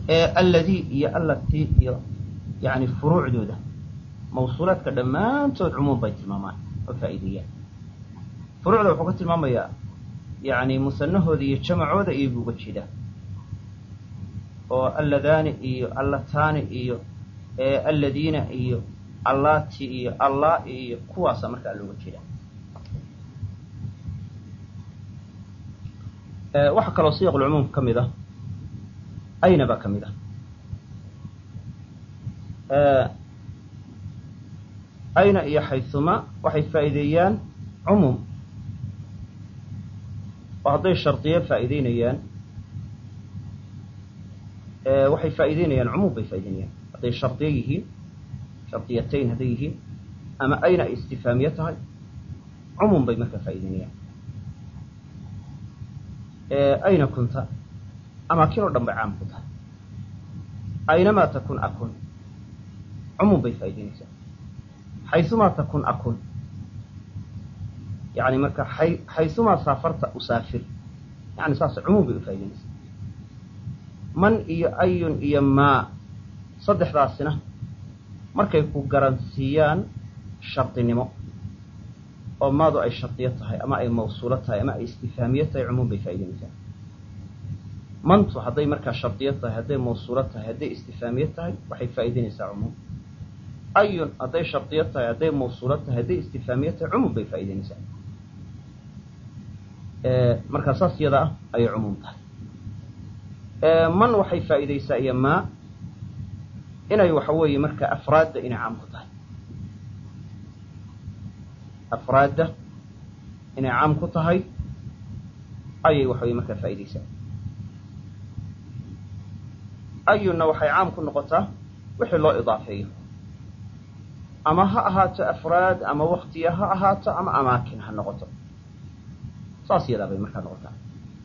alladii iyo allatii iyo yani furuucdooda mawsuulaadka dhammaantood cumuum bay tilmaamaan oo faa'iideeyaan furuucda wuxuu ka tilmaamayaa yani musanahooda iyo jamacooda iyo buu uga jeedaa oo alladaani iyo allataani iyo alladiina iyo allaati iyo allah iyo kuwaasa markaa looga jeedaa waxaa kaloo siyaq lcumuum ka mid ah ayna baa ka mid ah ayna iyo xayuma waxay faa'iideeyaan cumuum oo hadday shardiye faa'iideynayaan waxay faa'iideynayaan cumuum bay faa'ideynayaan hadday shardiye yihiin shardiyatayn hadday yihiin ama ayna ay istifaamiye tahay cumuum bay markaa faa'iideynayaan ayna kunta amaakin oo dhan bay caam ku tahay aynamaa takun akun cumuum bay faa'ideynaysaa xaysumaa takun akun yani marka ay xaysumaa saafarta usaafir yani saas cumuum bay u faa'ideynaysaa man iyo ayun iyo maa saddexdaasina markay ku garansiiyaan shardinimo oo maadu ay shardiyo tahay ama ay mawsuulo tahay ama ay istifaamiye tahay cumuum bay faa'ideynaysaa mantu hadday markaa shardiyo tahay hadday mawsuulo tahay hadday istifaamiye tahay waxay faa'ideynaysaa cumuum ayun hadday shardiyo tahay hadday mawsuulo tahay hadday istifaamiye tahay cumuum bay faa'ideynaysaa markaa saas yada ah ayay cumuum tahay man waxay faa'iideysaa iyo maa inay waxa weeye marka afraadda inay caam ku tahay afraadda inay caam ku tahay ayay waxa weye markaa faa'iideysaa ayunna waxay caam ku noqotaa wixii loo idaafeeyo ama ha ahaato afraad ama waktiya ha ahaato ama amaakin ha noqoto saas yadaa bay markaa noqotaa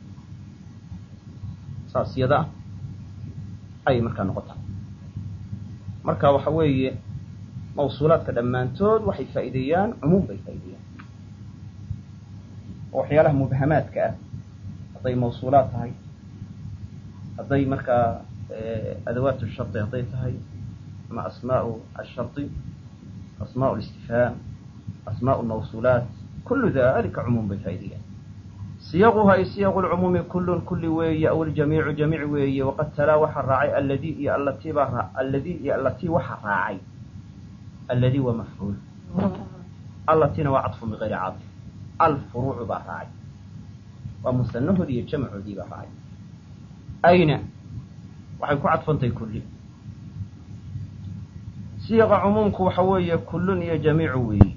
saas yadaa ayay markaa noqotaa marka waxa weeye mawsuulaadka dhammaantood waxay faa'iideeyaan cumuum bay faa'ideeyaan oo waxyaalaha mubhamaadka ah hadday mawsuulaad tahay hadday markaa adawaat shardi hadday tahay ama asmaau ashardi asmaء الاstifhaam asmaء الmawsuulaat kulu dalika cumuum bay faa'ideeyaan siyaquha ay siyaq اlcumuumi kulun kuli weeye aw ljamiicu jamiic weeye waqad talaa waxaa raacay alladii iyo allatii baa alladii iyo allatii waxaa raacay alladii waa mafcuul allatiina waa caطfu bigayri caطf alfuruucu baa raacay waa musanahoodii iyo jamcoodii baa raacay ayna waxay ku cadfantahay kulli siiqa cumuumku waxa weeye kullun iyo jamiicu weeyi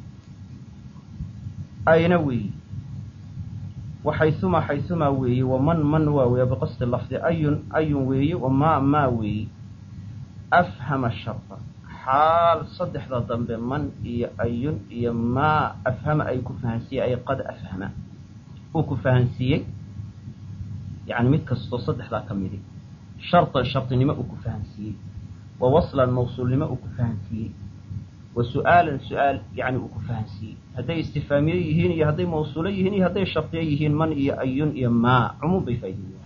ayna weeyi wa xaysumaa xaysumaa weeyi wa man man waa weeye biqasdi lafdi ayun ayun weeyi wa maa maa weeyi afhama sharta xaal saddexda dambe man iyo ayun iyo maa afhama ay ku fahansiiyey ay qad afhama uu ku fahansiiyey yani mid kastoo saddexdaa ka midi shartan shardinimo uu ku fahansiiyey wa waslan mawsuulnimo uu ku fahansiiyey wa su'aalan su-aal yani uu ku fahansiiyey hadday istifaamiye yihiin iyo hadday mawsuulo yihiin iyo hadday shardiyo yihiin man iyo ayun iyo maa cumuum bay faa'ideeyaan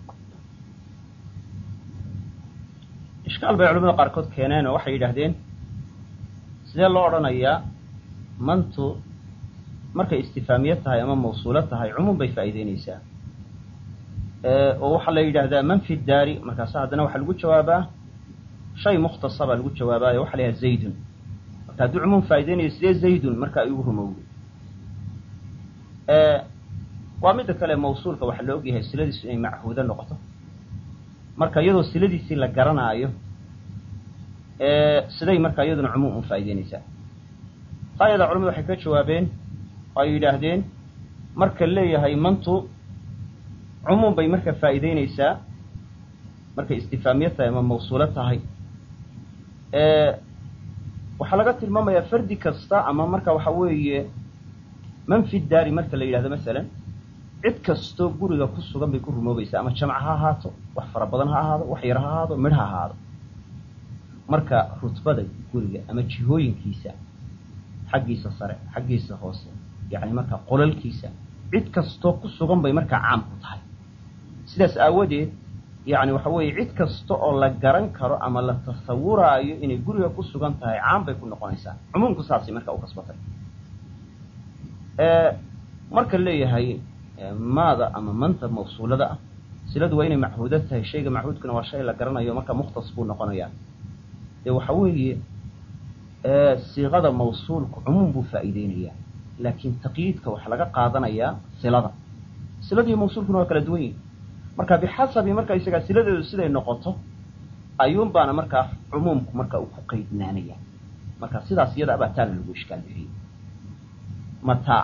ishkaal bay culamada qaarkood keeneen oo waxay yidhaahdeen sidee loo odhanayaa mantu markay istifaamiye tahay ama mawsuulo tahay cumuum bay faa'iideyneysaa oo waxaa la yidhaahdaa man fi daari markaasa haddana waxaa lagu jawaabaa shay mukhtasa baa lagu jawaabaayo waxa la yidhaha zaydun marka hadduu cumuum faa'iideynayo sidee zaydun marka ay ugu rumowday waa midda kale mawsuulka waxaa la ogyahay siladiisu inay machuudo noqoto marka iyadoo siladiisii la garanaayo siday markaa iyaduna cumuum u faa'ideyneysaa taa yadaa culamadu waxay ka jawaabeen oo ay yidhaahdeen marka leeyahay mantu cumuum bay marka faa'iideyneysaa markay istifaamiye tahay ama mawsuulo tahay waxaa laga tilmaamayaa fardi kasta ama marka waxa weeye man fi daari marka la yidhahdo masalan cid kastoo guriga ku sugan bay ku rumoobaysaa ama jamc ha ahaato wax fara badan ha ahaado wax yar ha ahaado midh ha ahaado marka rutbada guriga ama jihooyinkiisa xaggiisa sare xaggiisa hoose yani marka qolalkiisa cid kastoo ku sugan bay markaa caam ku tahay sidaas aawadeed yani waxa weeye cid kasta oo la garan karo ama la tasawuraayo inay guriga ku sugan tahay caan bay ku noqonaysaa cumuumku saasay marka u kasbatay marka leeyahay maada ama manta mawsuulada ah siladu waa inay machuuda tahay shayga machuudkuna waa shay la garanayo marka mukhtas buu noqonayaa dee waxa weeye siiqada mawsuulku cumuum buu faa'iideynayaa laakiin taqyiidka waxaa laga qaadanayaa silada siladiiyo mawsuulkuna waa kala duwan yihin marka bixasabi marka isagaa siladeedu siday noqoto ayuun baana markaa cumuumku marka uu ku qaydnaanaya marka sidaas iyada abaa taana lagu ishkaal bixiyey mataa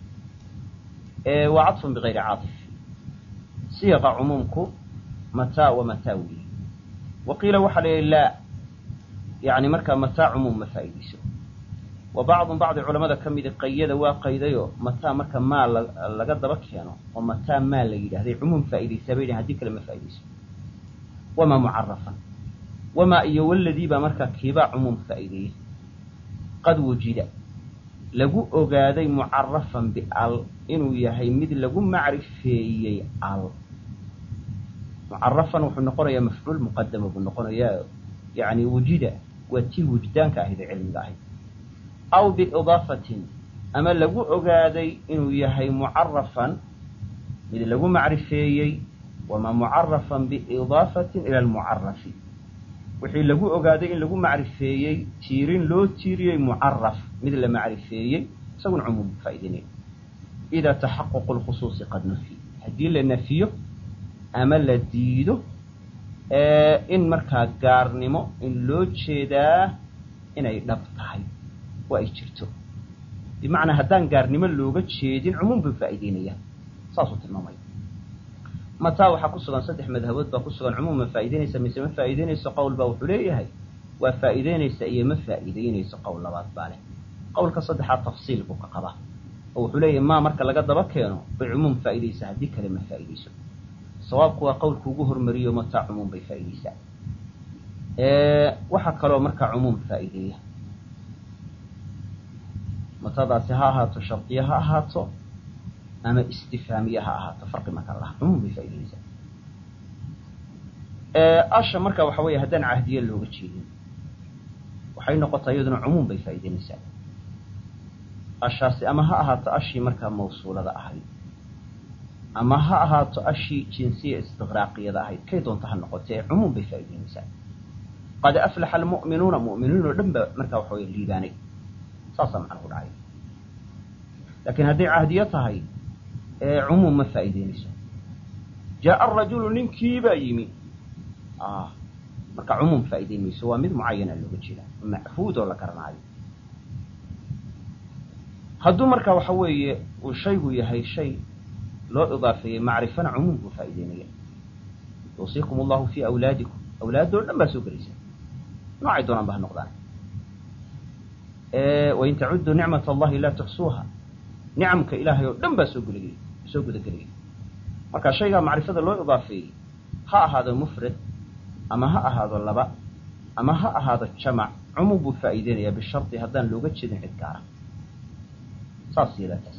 waa cadfun bigayri caatif siiqa cumuumku mataa wa mataa weyi wa qiila waxaa la yihi laa yani markaa mataa cumuum ma faa'iidayso wa bacdun bacdi culamada ka midi qayada waa qaydayo mataa marka maa laga daba keeno oo mataa maa la yidhahday cumuum faa'iidaysaa bay hadii kale ma faa'iidayso wamaa mucarafan wamaa iyo waladii baa markaa kiibaa cumuum faa'iideeyey qad wujida lagu ogaaday mucarafan bial inuu yahay mid lagu macrifeeyey al mucarafan wuxuu noqonayaa mafcuul muqadama buu noqonayaa yani wujida waa tii wujdaanka ahayd ee cilmiga ahayd aw biidaafatin ama lagu ogaaday inuu yahay mucarafan mid lagu macrifeeyey wamaa mucarafan biidaafatin ila almucarafi wixii lagu ogaaday in lagu macrifeeyey tiirin loo tiiriyey mucaraf mid la macrifeeyey isaguna cumuum faa'ideynaya idaa taxaququ lkhusuusi qad nufi haddii la nafiyo ama la diido in markaa gaarnimo in loo jeedaa inay dhab tahay oo ay jirto bimacnaa haddaan gaarnimo looga jeedin cumuum buu faa'ideynaya saasuu tilmaamaya mataa waxaa ku sugan saddex madhabood baa ku sugan cumuum ma faa'ideynaysa mise ma faa'ideynayso qowl baa wuxuu leeyahay waa faa'iideynaysa iyo ma faa'iideynayso qowl labaad baa leh qowlka saddexaad tafsiil buu ka qabaa oo wuxuu leeyahay maa marka laga daba keeno bay cumuum faa'iidaysa haddii kale ma faa'iidayso sawaabku waa qowlku ugu hormariyo mataa cumuum bay faa'iidaysaa waxaa kaloo markaa cumuum faa'iideeya matadaasi ha ahaato shardiye ha ahaato ama istifaamiye ha ahaato farqi marka laha cumuum bay faa'iidaysaa asha marka waxa weeye haddaan cahdiye looga jeedin waxay noqotaa iyaduna cumuum bay faa'iideynaysaa ashaasi ama ha ahaato ashii markaa mawsuulada ahayd ama ha ahaato ashii jinsiya istiqraaqiyada ahayd kay doonta ha noqotee cumuum bay faa'ideynaysaa qad aflaxa almu'minuuna mu'miniin oo dhan ba markaa waxa weye liibaanay saasaa macnuhu dhacay laakiin hadday cahdiyo tahay cumuum ma faa'ideynayso jaa'a arajulu ninkiibaa yimi marka cumuum faa'ideyn mayso waa mid mucayana looga jeeda machuud oo la garanaayo hadduu marka waxa weeye uu shaygu yahay shay loo idaafeeyey macrifana cumuum buu faa'ideynaya yuusiikum allahu fii awlaadikum awlaadoo dhan baa soo gelaysa noocay doonaan ba ha noqdaan wain tacuduu nicmat allahi laa tuxsuuha nicamka ilaahay oo dhan baa soo gudagelay soo gudagelaya marka shaygaa macrifada loo idaafeeyey ha ahaado mufrad ama ha ahaado laba ama ha ahaado jamac cumuum buu faa'iideynayaa bishardi haddaan looga jeedin cid gaara saas yadaa taas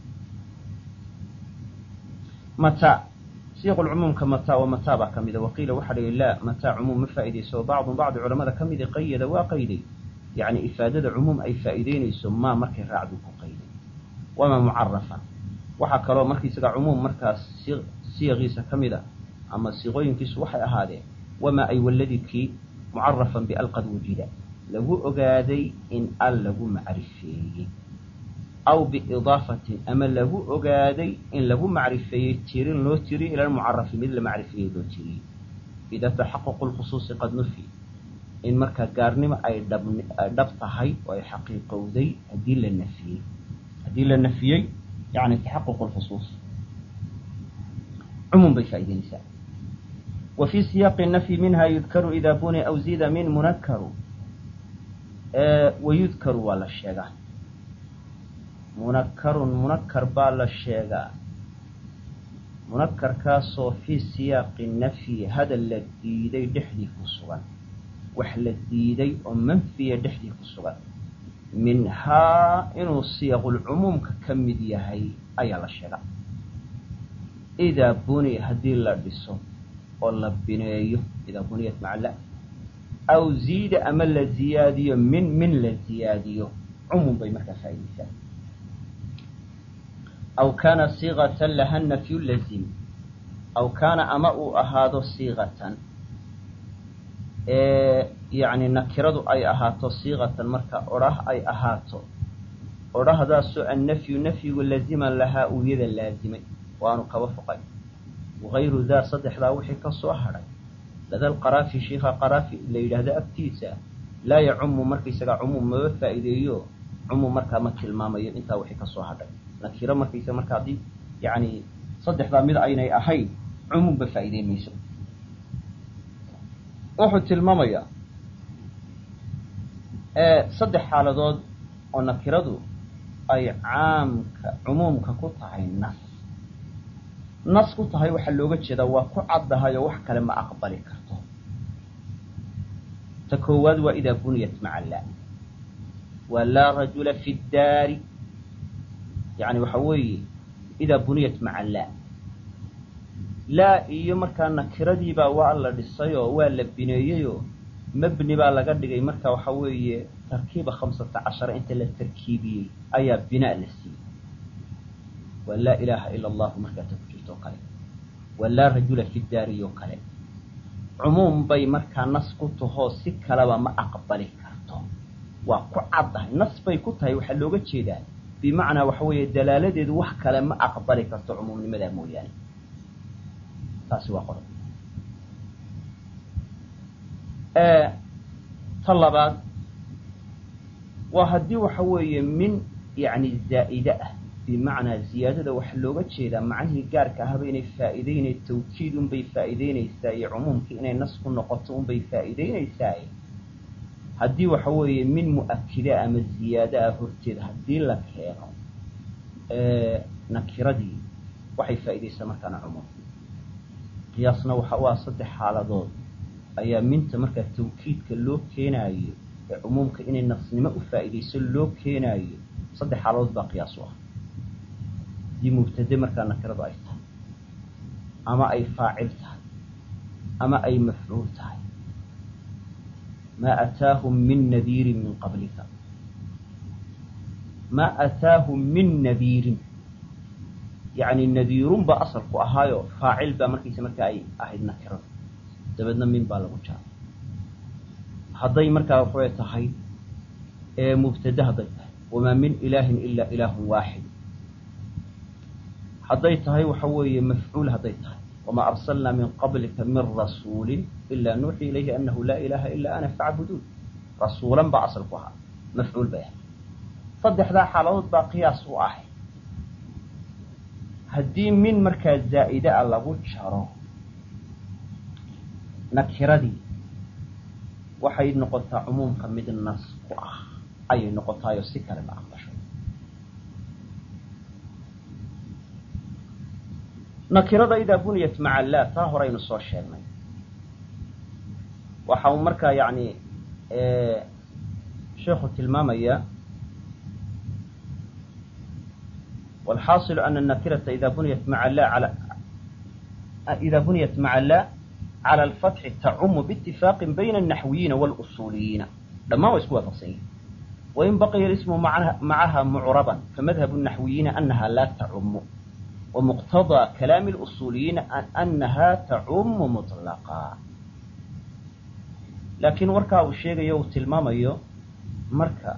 mataa siiqulcumuumka mataa wa mataa baa ka mida waqiila waxaa la yihi laa mataa cumuum ma faa'iidayso bacdun bacdi culamada ka midi qayada waa qayday yacni ifaadada cumuum ay faa'iideynayso maa markay raacdu ku qayday wamaa mucarafan waxaa kaloo markiisaga cumuum markaas siiqiisa ka mid a ama siiqooyinkiisu waxay ahaadeen wamaa ay waladikii mucarafan bial qad wujida lagu ogaaday in al lagu macrifeeyey aw biidaafatin ama lagu ogaaday in lagu macrifeeyey tirin loo tiriyo ila lmucarafi mid la macrifeeyey loo tiriyey idaa taxaququ lkhusuusi qad nufi in markaa gaarnimo ay dhab dhab tahay oo ay xaqiiqowday haddii la nafiyey haddii la nafiyey yani taxaquq lkhusuus cumuum bay faa'ideynaysaa wa fii siyaaqi nafyi minha yudkaru idaa buni aw zida min munakaru wayudkaru waa la sheegaa munakarun munakar baa la sheegaa munakarkaasoo fii siyaaqi nafyi hadal la diiday dhexdii ku sugan wax la diiday oo manfiya dhexdii ku sugan minhaa inuu siyaqulcumuumka ka mid yahay ayaa la sheegaa idaa buni haddii la dhiso oo la bineeyo idaa buniyat maca la aw ziida ama la ziyaadiyo min min la ziyaadiyo cumuum bay markaa faaidaysaa aw kaana siiqatan laha nafyu lazim aw kaana ama uu ahaado siiqatan yani nakiradu ay ahaato siiqatan marka odhah ay ahaato odhahdaasoo annafyu nafyigu laziman lahaa uu yada laazimay waanu kaba foqay wagayru daa saddexdaa wixii ka soo hadhay lada lqaraafi shiikha qaraafi la yidhaahdo agtiisa laa yacumu markaysagaa cumuum maba faa'iideeyo cumuum markaa ma tilmaamayo intaa wixii ka soo hadhay nakiro markaysa marka haddii yani saddexdaa mid aynay ahayn cumuumba faa'iideyn mayso wuxuu tilmaamayaa saddex xaaladood oo nakiradu ay caamka cumuumka ku tahay nas nas ku tahay waxaa looga jeedaa waa ku caddahay oo wax kale ma aqbali karto ta koowaad waa idaa buniyat maca laa waa laa rajula fi ddaari yani waxa weeye idaa buniyat maca laa laa iyo markaa nakiradiibaa waa la dhisayoo waa la bineeyeyoo mabni baa laga dhigay marka waxa weeye tarkiiba khamsata cashara inta la tarkiibiyey ayaa binaa la siiyey waa laa ilaaha ila allahu markaa ta ku jirto oo kale waa laa rajula fi daari oo kale cumuum bay markaa nas ku tahoo si kaleba ma aqbali karto waa ku caddahay nas bay ku tahay waxaa looga jeedaa bimacnaa waxa weeye dalaaladeedu wax kale ma aqbali karto cumuumnimadaa mooyaane taasi waa qodob ta labaad waa haddii waxa weeye min yani zaa'ide ah bimacnaa ziyaadada waxaa looga jeedaa macnihii gaarka ahaba inay faa'iideynay tawkiid unbay faa'iideynaysaa iyo cumuumkii inay nas ku noqoto unbay faa'iideynaysaa haddii waxa weeye min mu'akida ama ziyaado ah horteed haddii la keeno nakiradii waxay faa'iidaysaa markaana cumuum qiyaasna waxa u ah saddex xaaladood ayaa minta markaa tawkiidka loo keenaayo ee cumuumka inay nasnimo u faa'iidayso loo keenaayo saddex xaaladood baa qiyaas u ah haddii mubtade markaa nakiradu ay tahay ama ay faacil tahay ama ay mafcuul tahay maa ataahum min nadiirin min qablika maa ataahum min nadiirin yani nadiirun baa asalku ahaayo faacil baa markaysa markaa ay ahayd nakirada dabeedna min baa lagu jaaray hadday markaa waxay tahay mubtade hadday tahay wamaa min ilaahin ilaa ilaahun waaxid hadday tahay waxa weeye mafcuul hadday tahay wamaa arsalnaa min qablika min rasuulin ilaa nuuxii ilayhi anahu laa ilaaha ilaa ana facbuduun rasuulan baa asalku ahaa mafcuul bay ahayd saddexdaa xaaladood baa qiyaas u ahay haddii min markaa zaa'ide a lagu jaro nakiradii waxay noqotaa cumuumka mid nas ku ah ayay noqotaayo si kale ma aqbasho nakirada idaa buniyat maca laa taa horaynu soo sheegnay waxa uu markaa yani sheekhu tilmaamaya والxاaصل أن النkرة إdا buنyت mع لا إdا buنyت mعa لا عlى الفتح تcم باتفاq بين النحوiyiiن والأصuuliyiiن dhamaan wa isku waafqsan yihin وin baqya الاسم maعaha مcربا فmdهب النحوiyiiن أنha la تcم ومqتضى كلام الأصuuliyiiن أنha تcم مطلقا laakiin warkaa uu sheegayo uu tilmaamayo marka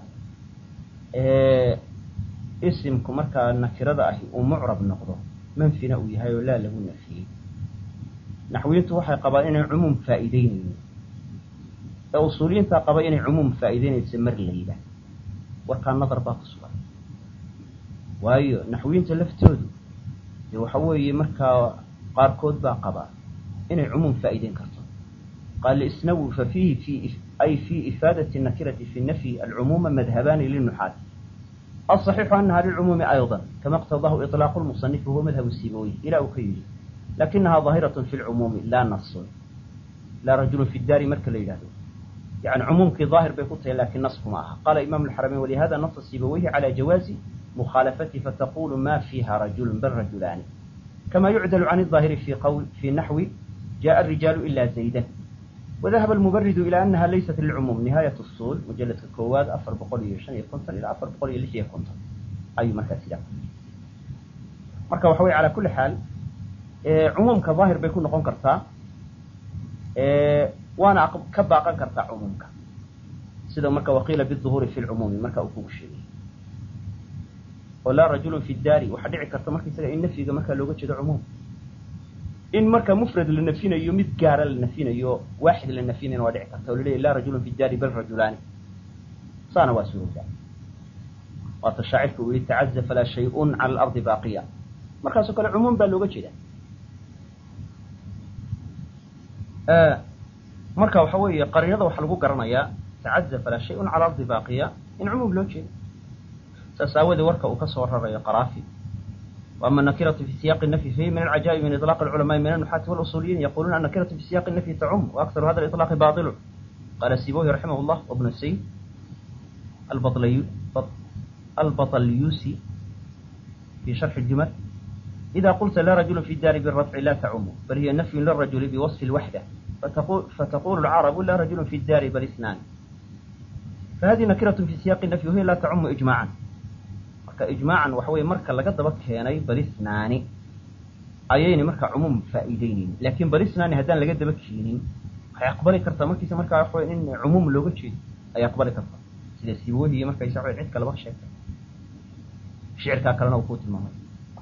isimku markaa nakirada ahi uu mucrab noqdo manfina uu yahay oo laa lagu nafiyey naxwiyiintu waxay qabaan inay cumuum faa'iideynaynin ee usuuliyiintaa qaba inay cumuum faa'iideynayso mar layba warkaa nadar baa ku sugan waayo naxwiyiinta laftoodu dee waxa weeye markaa qaarkood baa qabaa inay cumuum faa'iideyn karto qaal isnawi fa fiihi fi ay fii ifaadati nakirati fi nafyi alcumuuma madhabaani linuxaati الصحيح أنها للعموم أيضا كما اقتضاه إطلاق المصنف وهو مذهب السيبوي إلى أكيد لكنها ظاهرة في العموم لا نص لا رجل في الدار مرك ليلاته يعني عمومك ظاهر بيكوتها لكن نص معها قال إمام الحرمين ولهذا نص السيبويه على جواز مخالفته فتقول ما فيها رجل بل رجلان كما يعدل عن الظاهر في قول في نحو jaءa الrijaalu ila zaydan wadahaba almubaridu ilى anaha laysat lilcumuum nihaayat usul mujaladka koowaad afar boqol iyo shan iyo konton ilaa afar boqol iyo lix iyo konton ayuu markaa sidaa marka waxa wey ala kuli xaal cumuumka daahir bay ku noqon kartaa waana ka baaqan kartaa cumuumka sida marka waqiila biduhuuri fi lcumuumi marka uu kugu sheegay oo laa rajulun fi daari waxaa dhici karta marka isaga in nafyiga markaa looga jeedo cumuum in marka mufrad la nafinayo mid gaara la nafinayo waaxid la nafinayna waa dhici karta oo la leeyahy laa rajulun fi daari bal rajulaani saana waa suurowdaa waata shaacirka uu yihi tacaza falaa shay-un cala alardi baaqiya markaasoo kale cumuum baa looga jeeda marka waxa weeye qarinada waxaa lagu garanayaa tacaza falaa shay-un cala ardi baaqiya in cumuum loo jeedo saas aawadee warka uu ka soo rarayo qaraafi وأما النكرة في سياق النفي فهي من العجائب من إطلاق العلماء من النحاة والأصوليين يقولون النكرة في سياق النفي تعم وأكثر هذا الإطلاق باطل قال السيبوي رحمه الله وابن السيد البطلي البطليوسي في شرح الجمل إذا قلت لا رجل في الدار بالرفع لا تعم بل هي نفي للرجل بوصف الوحدة فتقول, فتقول العرب لا رجل في الدار بل اثنان فهذه نكرة في سياق النفي وهي لا تعم إجماعا ijmaacan waxa weye marka laga daba keenay balisnaani ayayna markaa cumuum faa'iideyneyn laakiin balisnaani haddaan laga daba keenin waxay aqbali kartaa markiisa markaa waxa wey in cumuum looga jeedo ayay aqbali kartaa sida sibohi iyo markaysa wa cid kaleba sheegtay shicirkaa kalena uu ku tilmaamay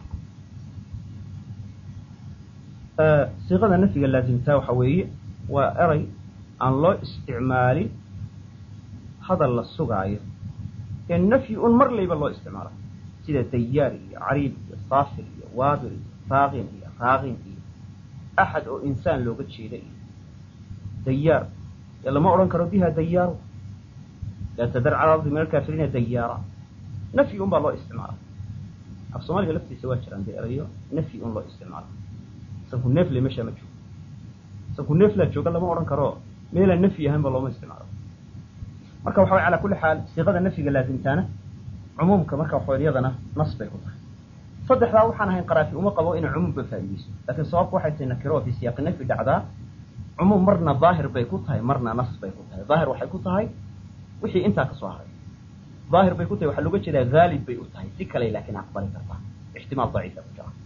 siiqada nafyiga laasimtaa waxa weeye waa eray aan loo isticmaalin hadal la sugaayo ee nafyi un mar layba loo isticmaalo sida dayaar iyo cariib iyo saafir iyo waabir iyo saaqin iyo raaqin iyo axad oo insaan looga jeeda iyo dayaar ee lama odhan karo biha dayaaru laa tadar cala ardi min alkaafiriina dayaara nafyi un baa loo isticmaala af soomaaliga laftiisa waa jiraan dee erayo nafyi un loo isticmaalo sanku neefle meeshaa ma joogo sanku neeflaa jooga lama odhan karo meelaan nafyi ahaynba looma isticmaalo marka waxa way ala kulli xaal siiqada nafyiga laasimtaana cumuumka marka waxa iyadana nas bay ku tahay saddexdaa waxaan ahayn qaraafi uma qabo inay cumuumba faa'iideyso laakiin sababku waxay tahay nakiro fi siyaaqi nafyi dhacdaa cumuum marna daahir bay ku tahay marna nas bay ku tahay daahir waxay ku tahay wixii intaa ka soo haray daahir bay ku tahay waxaa looga jeedaa haalib bay u tahay si kale laakiin aqbali kartaa ixtimaal daciifa ku jira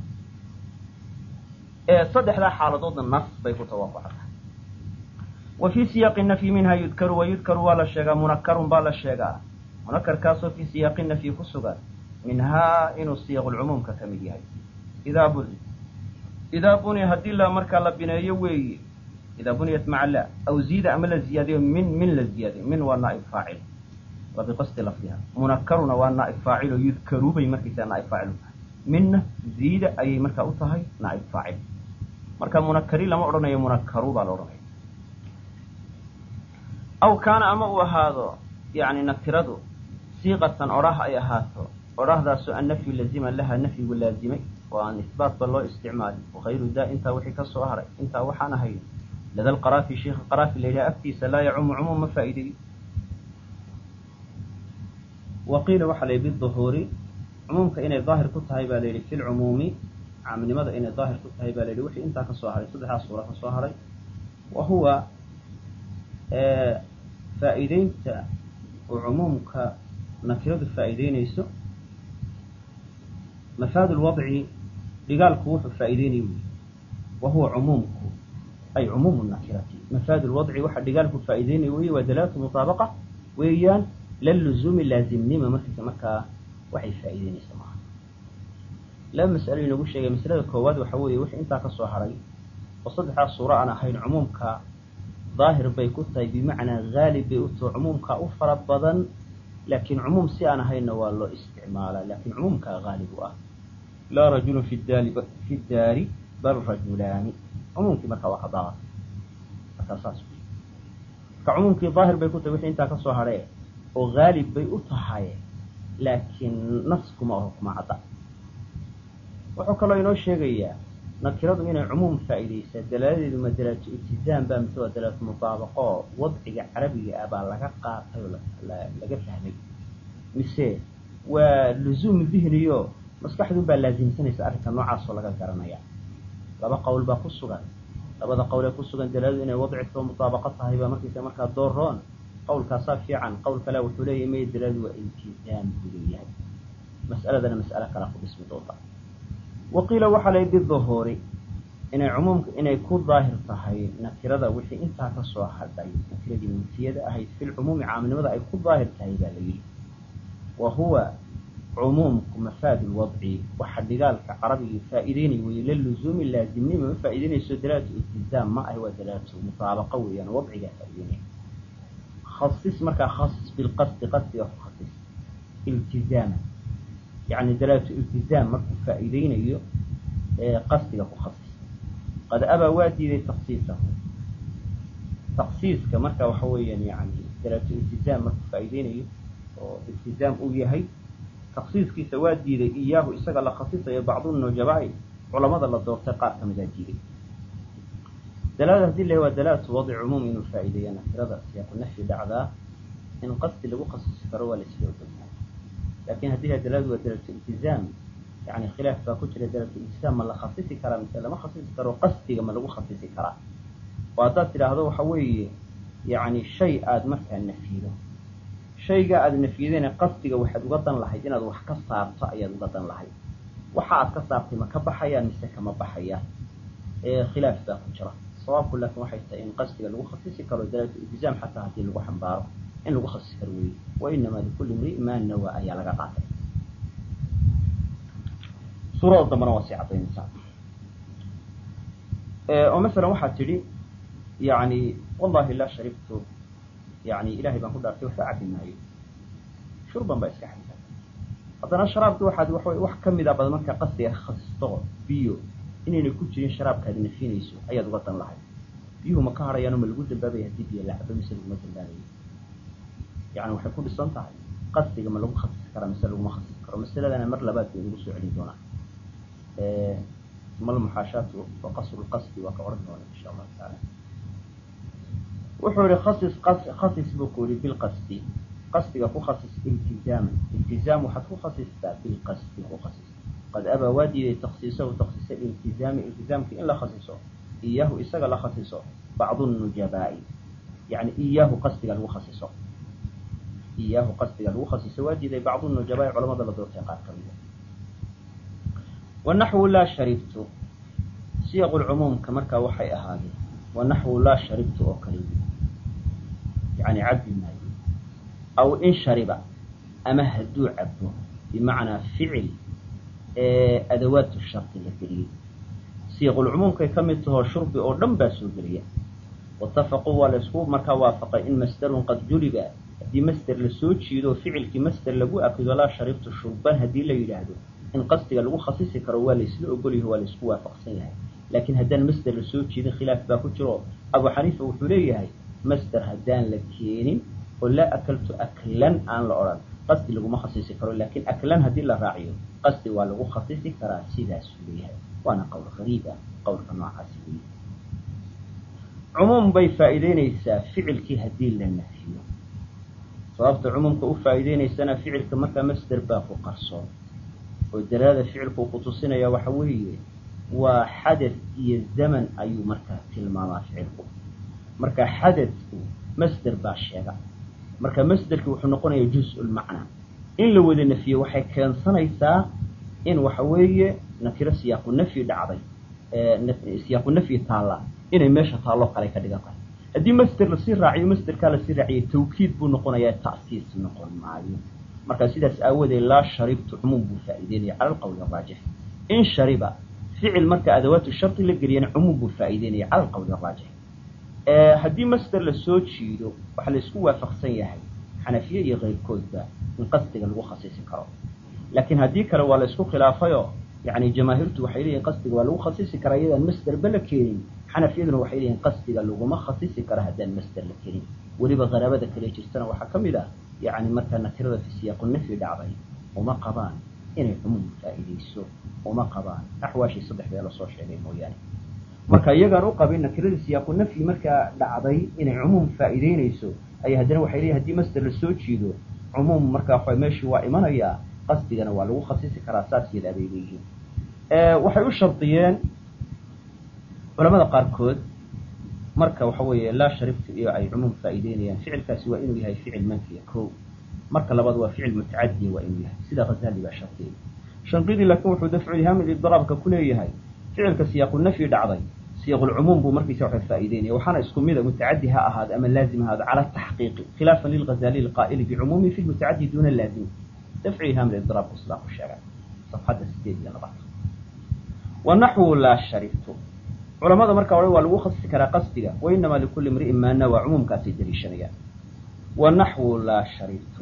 ee saddexdaa xaaladoodna nas bay ku tawaafuca tahay wa fii siyaaqi nafyi minha yudkaru wa yudkaru waa la sheegaa munakarun baa la sheegaa munakarkaasoo fii siyaaqi nafyi ku sugan minhaa inuu siyaqulcumuumka ka mid yahay idaa buni idaa buniya haddii la markaa la bineeyo weeye idaa buniyat maca la aw ziida ama la ziyaadiyo min min la ziyaadiyo min waa naa'ib faacil waa biqasdi lafdiha munakaruna waa naa'ib faacil oo yudkaru bay markaysaa naa'ib faacil u tahay minna ziida ayay markaa u tahay naa'ib faacil marka munakari lama odhanayo munakaru baa la odhanaya aw kaana ama uu ahaado yani nakiradu siiqatan odhah ay ahaato odhahdaasoo annafyu lazima laha nafyigu laazimay oo aan isbaatba loo isticmaalin wakayru daa intaa wixii ka soo haray intaa waxaan ahayn lada lqaraafi sheikha qaraafi la yidhaha agtiisa laa yacumu cumuum ma faa'iideeyo wa qiila waxaa la yidhi biduhuuri cumuumka inay daahir ku tahay baa la yidhi fi lcumuumi caamnimada inay daahir ku tahay baa la yidhi wixii intaa ka soo haray saddexdaa suura ka soo haray wa huwa faa'iideynta oo cumuumka nakiradu faa'iideynayso mafaad lwadci dhigaalku wuxuu faa'iideynaya wy wa huwa cumuumku ay cumuumu nakirati mafaad lwadci waxa dhigaalku faa'iideynaya wey waa dalaalatu mutaabaqa weeyaan laluzuumi laazimnima markiisa markaa waxay faa'iideynaysa maaha laba mas'alo inagu sheegay masalada koowaad waxa weeye wixii intaa ka soo haray oo saddexdaas suuro aan ahayn cumuumka daahir bay ku tahay bimacnaa haalib bay u taho cumuumkaa u fara badan laakiin cumuum si aan ahaynna waa loo isticmaalaa laakiin cumuumkaa haalib u ah laa rajulun fi daali fi daari bal rajulaani cumuumkii markaa waa ka daaba markaa saas wey marka cumuumkii daahir bay ku tahay wixii intaa ka soo hadhee oo haalib bay u tahay laakiin nas kuma aho kuma cadda wuxuu kaloo inoo sheegayaa nakiradu inay cumuum faa'iidaysaa dalaaladeedu ma dalaatu iltizaam baa mise waa dalaatu mutaabaqo wadciga carabiga ah baa laga qaatay oo laga fahmay mise waa luzuum dihniyo maskaxdun baa laasimsanaysa arrinka noocaasoo laga garanaya laba qowl baa ku sugan labada qowlee ku sugan dalaaladu inay wadcifka mutaabaqo tahay baa markiisa markaa dooroon qowlkaasaa fiican qowl kale wuxuu leeyahy may dalaaladu waa iltizaam buu leeyahay mas'aladana mas'alo kalea ku dhismi doonta wa qiila waxaa la biduhuuri inay cumuumka inay ku daahir tahay nakirada wixii intaa ka soo hadhay nakiradii muntiyada ahayd filcumuumi caamnimada ay ku daahir tahay baa la yidhi wa huwa cumuumku mafaad lwadci waxa dhigaalka carabigii faa'iideynay weye liluzuumi laazimnima ma faa'iideynayso dalaalatu iltizaam ma ahi waa dalaalatu mutaabaqo weeyaan wadcigaa faa'iideynaya khasis markaa khasis bilqasdi qasdiga ku khasis iltizaama yani dalaalatu iltizaam markuu faa'iideynayo qasdiga ku khasis qad abaa waa diiday taksiisahu taksiiska marka waxa weeyaan yani dalaalatu iltizaam markuu faa'iideynayo oo iltizaam uu yahay taksiiskiisa waa diiday iyaahu isaga la khasisayo bacdu nujabaa'i culamada la doortay qaar ka midaa diiday dalaalada hadii la waa dalaalatu wadci cumuum inuu faa'iideeya nakirada siyaaqu nafyi dhacdaa in qasdi lagu khasisi karo waa la isla ogolyahay laakin haddii ha dalaaladu waa dalaalatu iltizaam yani khilaaf baa ku jira dalaalatu iltizaam ma la khasisi karaa mise lama khasisi karo qasdiga ma lagu khasisi karaa oo haddaad tidhaahdo waxa weeye yani shay aada markaa nafyido shaygaa aada nafyideen qasdiga waxaad uga dan lahayd inaad wax ka saarto ayaad uga dan lahayd waxa aad ka saartay ma ka baxayaan mise kama baxayaan khilaaf baa ku jira sawaabku laakin waxay tahay in qasdiga lagu khasisi karo dalaalatu iltizaam xataa haddii lagu xambaaro in lagu khasisi karo weeye wa inamaa likulli imri'in maa nawa ayaa laga qaatay suurada dambana waa sii cadaynaysaa oo masalan waxaad tidhi yani wallahi laa sharibtu yani ilahay baan ku dhaartay waxba cabi maayo shurban baa iska xadisa haddana sharaabki waxaad waxaway wax kamid a bad markaa qasdiga khasisto biyo inayna ku jirin sharaabkaad nafinayso ayaad uga dan lahayd biyuhu ma ka harayaano ma lagu dambaabaya haddii biyo la cabo mise laguma dambaabayo yani waxay ku dhisan tahay qasdiga ma lagu khasisi karaa mise laguma khasisi karo masaladana mar labaad bay nagu soo celin doonaa malmuxaashaatu wa qasru lqasdi waa ka oran doona insha allahu taala wuxuu yihi khasis khasis buu ku yihi bilqasdi qasdiga ku khasis iltizaaman iltizaam waxaad ku khasistaa bilqasdi ku khasis qad abaa waa diiday taksiisahu taksiisa iltizaami iltizaamki in la khasiso iyaahu isaga la khasiso bacdu nujabaa'i yani iyaahu qasdiga lagu khasiso iyaahu qasdiga lagu khasiso waa diiday bacdu nujabaa'i culamada la doortay qaar ka mida wanaxwu laa sharibtu siyaqu lcumuumka markaa waxay ahaadeen wanaxwu laa sharibtu oo kale yani cabdi maayo aw in shariba ama hadduu cabo bimacnaa ficil adawaatu shardi la geliyey siiqulcumuumkay ka mid tahoo shurbi oo dhan baa soo geliya waitafaquu waa la isku markaa waafaqay in masderun qad juliba haddii masder lasoo jiido ficilkii masder lagu akido laa sharibtu shurban haddii la yidhaahdo in qasdiga lagu khasisi karo waa laysla ogolyaho waa laysku waafaqsan yahay laakiin haddaan masder lasoo jiidin khilaaf baa ku jiro abu xaniifa wuxuu leeyahay masder haddaan la keenin oo laa akaltu aklan aan la odhan qasdi laguma khasisi karo laakiin aklan haddii la raaciyo qasdi waa lagu khasisi karaa sidaasuu leeyahay waana qowl qariib ah qowlka noocaasi wey cumuum bay faa'iideynaysaa ficilkii haddii la nafiyo sababta cumuumka u faa'iideynaysana ficilka markaa masder baa ku qarsoon oo dalaada ficilku uu kutusinaya waxa weeye waa xadad iyo zaman ayuu markaa tilmaamaa ficilku marka xadadku masder baa sheega marka masderki wuxuu noqonaya juz-ulmacnaa in la wada nafiyo waxay keensanaysaa in waxa weeye nakiro siyaaqu nafyi dhacday siyaaqu nafyi taalla inay meesha taalloo kale ka dhigan tahay haddii masder lasii raaciyo masderkaa lasii raaciyay tawkiid buu noqonayaa ta'siis noqon maayo marka sidaas aawadeed laa sharibtu cumuum buu faa'iideynaya cala alqawli araajix in shariba ficil marka adawaatu shardi la geliyana cumuum buu faa'iideynaya cala alqawli araajix haddii masder lasoo jiido waxaa la isku waafaqsan yahay xanafiye iyo keyrkoodba in qasdiga lagu khasisi karo laakiin haddii kale waa la isku khilaafayoo yani jamaahiirtu waxay leeyihin qasdiga waa lagu khasisi karaa iyadaan masderba la keenin xanafiyaduna waxay leeyihin qasdiga laguma khasisi karo haddaan masder la keenin weliba qaraabada kale jirtana waxaa ka mid ah yani markaa nakirada fi siyaaqu nafyi dhacday uma qabaan inay cumuum faa'iideyso uma qabaan axwaashii saddexdee lasoo sheegay mooyaane marka iyagaan u qabin nakiradii siyaaqu nafyi markaa dhacday inay cumuum faa'iideynayso ayaa haddana waxay leeyihin hadii masder lasoo jiido cumuum markaa waxa meeshii waa imanayaa qasdigana waa lagu khasisi karaa saas yadaa bay leeyihiin waxay u shardiyeen culamada qaarkood marka waxa weeye laa sharibtu iyo ay cumuum faa'iideynayaan ficilkaasi waa inuu yahay ficil manfiya ko marka labaad waa ficil mutacadiya waa inuu yahay sida khazali baa shartiyey shanqidii laakiin wuxuu dafcu ilhaamil idraabka ku leeyahay ficilka siyaaqu nafyi dhacday siyaqulcumuum buu markiisa waxa faa'iideynaya waxaana isku mida mutacadi ha ahaado ama laazim ha ahaado cala taxqiiqi khilaafan lilghazali alqaa'ili bicumuumi fi lmutacadi duuna laazim dafcu ilhaamil idraabku sidaa ku sheegay safxadda sideed iyo labaad wa naxwu laa sharibtu culamada marka hore waa lagu khasisi karaa qasdiga wa inamaa likulli imri'in maa nawaa cumuumkaasay daliishanayaan wa naxwu laa sharibtu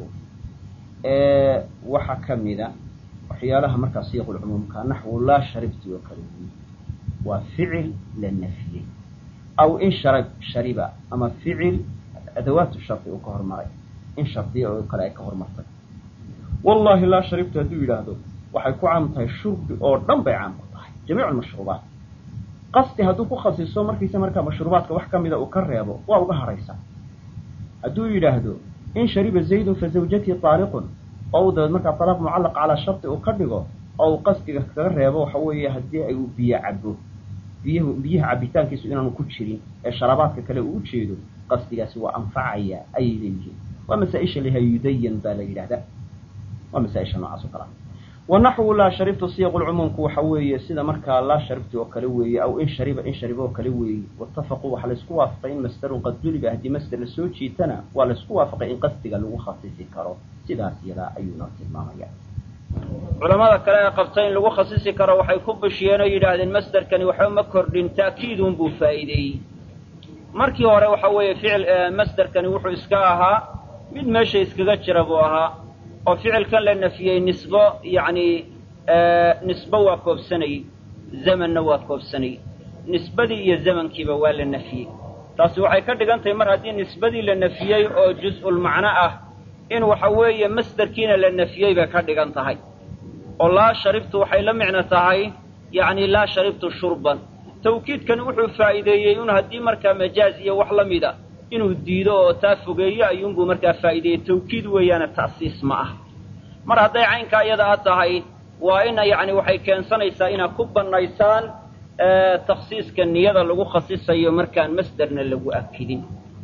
waxaa ka mida waxyaalaha markaa siyaqulcumuumka naxwu laa sharibtu oo kale weyi waa ficil la nafiyey aw in sharab shariba ama ficil adawaatu shardi uu ka hormaray in shardiya oo kale ay ka hormartay wallahi laa sharibtu hadduu yidhaahdo waxay ku caam tahay shurbi oo dhan bay caam ku tahay jamiicu lmashruubaat qasdi hadduu ku khasiso markiisa markaa mashruubaadka wax ka mida uu ka reebo waa uga haraysaa hadduu yidhaahdo in shariba zaydun fa zawjatii taaliqun oo uu dabeed markaa talaaq mucallaq calaa shardi uu ka dhigo oo uu qasdiga kaga reebo waxa weeye haddii ay uu biyo cabo biyahu biyaha cabitaankiisu inaanu ku jirin ee sharabaadka kale uu ujeedo qasdigaasi waa anfacaya ayay leeyihiin waa masaa-isha laha yudayan baa la yidhahdaa waa masaa-isha noocaas oo kalea wa naxwu laa sharibtu siyaqu lcumuumku waxa weeye sida markaa laa sharibtu oo kale weeye aw in shariba in shariba oo kale weeye waitafaquu waxaa laysku waafaqay in masdarun qad duliba haddii masder lasoo jiitana waa laysku waafaqay in qasdiga lagu khasisi karo sidaas yadaa ayuuna tilmaamaya culamada kale ee qabta in lagu khasisi karo waxay ku bishiyeen oo yidhaahdeen masderkani waxba ma kordhin ta'kiidun buu faa'iideeyey markii hore waxa weeye ficil masderkani wuxuu iska ahaa mid meesha iskaga jira buu ahaa oo ficilkan la nafiyey nisbo yacni nisbo waa koobsanayey zamanna waa koobsanayey nisbadii iyo zamankiiba waa la nafiyey taasi waxay ka dhigan tahay mar haddii nisbadii la nafiyey oo juz-ulmacno ah in waxa weeye masderkiina la nafiyey bay ka dhigan tahay oo laa sharibtu waxay la micno tahay yacni laa sharibtu shurban tawkiidkani wuxuu faa'iideeyey in haddii markaa majaaz iyo wax la mida inuu diido oo taa fogeeyo ayuunbuu markaa faa'iideeyey tawkiid weeyaane ta'siis ma ah mar hadday caynkaa iyada a tahay waa ina yacni waxay keensanaysaa inaad ku bannaysaan takhsiiska niyada lagu khasisayo markaan masderna lagu akidin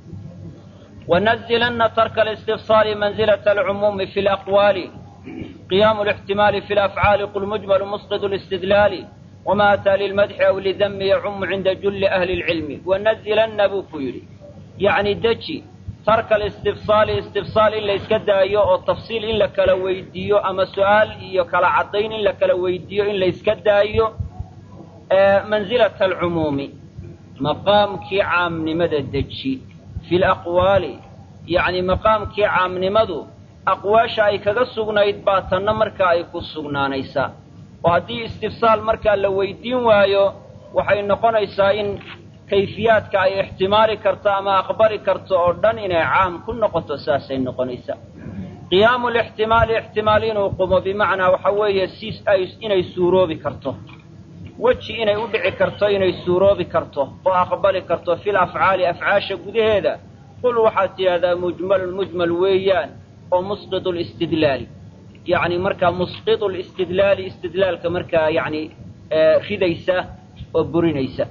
ونزلن ترك الاستفصال منزلة العموم في الأقوال قيام الاحتمال في الأفعال قل مجمل مسقط الاستدلال وما أتى للمدح أو للذم يعم عند جل أهل العلم ونزلن بكيري يعني دجي ترك الاستفصال استفصال إلا يسكد أيو التفصيل إلا كلا ويديو أما سؤال إيو كلا عضين إلا كلا ويديو إلا يسكد أيو آه منزلة العموم مقام كي عام نمد الدجي fi laqwaali yacni maqaamkii caamnimadu aqwaasha ay kaga sugnayd baa tanna markaa ay ku sugnaanaysaa oo haddii istifsaal markaa la weydiin waayo waxay noqonaysaa in kayfiyaadka ay ixtimaali karto ama aqbali karto oo dhan inay caam ku noqoto saasay noqonaysaa qiyaamu lixtimaali ixtimaal inuu qumo bimacnaa waxa weeye si ay inay suuroobi karto weji inay u dhici karto inay suuroobi karto oo aqbali karto fil afcaali afcaasha gudaheeda qul waxaad tidhahdaa mujmalun mujmal weeyaan oo musqitu listidlaali yacni markaa musqitu listidlaali istidlaalka markaa yacni ridaysa oo burinaysa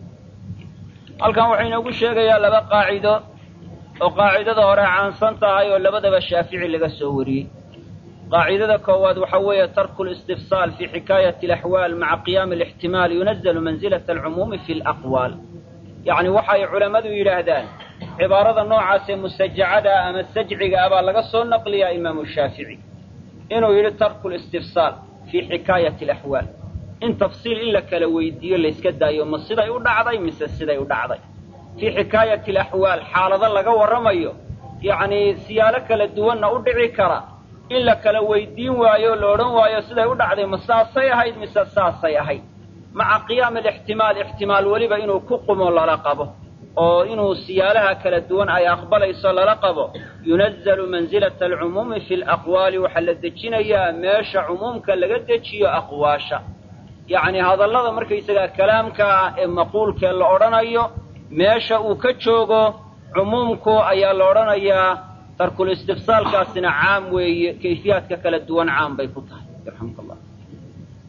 halkan wuxuu inoogu sheegayaa laba qaacido oo qaacidada hore caansan tahay oo labadaba shaafici laga soo wariyey qaacidada koowaad waxa weeye tarku listifsaal fi xikaayati alaxwaal maca qiyaami alixtimaal yunazalu mansilata alcumuumi fi alaqwaal yacni waxay culammadu yidhaahdaan cibaarada noocaasee musajacada ama sajciga ah baa laga soo naqliyaa imaamu shaafici inuu yidhi tarku listifsaal fii xikaayati alaxwaal in tafsiil in la kala weydiiyo layska daayo ma siday u dhacday mise siday u dhacday fii xikaayati alaxwaal xaalado laga warramayo yacni siyaalo kala duwanna u dhici kara in la kala weydiin waayo o la odhan waayo siday u dhacday ma saasay ahayd mise saasay ahayd maca qiyaami alixtimaal ixtimaal weliba inuu ku qumo lala qabo oo inuu siyaalaha kala duwan ay aqbalayso lala qabo yunazalu mansilata alcumuumi fi alaqwaali waxaa la dejinayaa meesha cumuumka laga dejiyo aqwaasha yacni hadallada markaysagaa kalaamka ah ee maquulkee la odhanayo meesha uu ka joogo cumuumku ayaa la odhanayaa tarkul istifsaalkaasina caam weeye kayfiyaadka kala duwan caam bay ku tahay yarxamka allah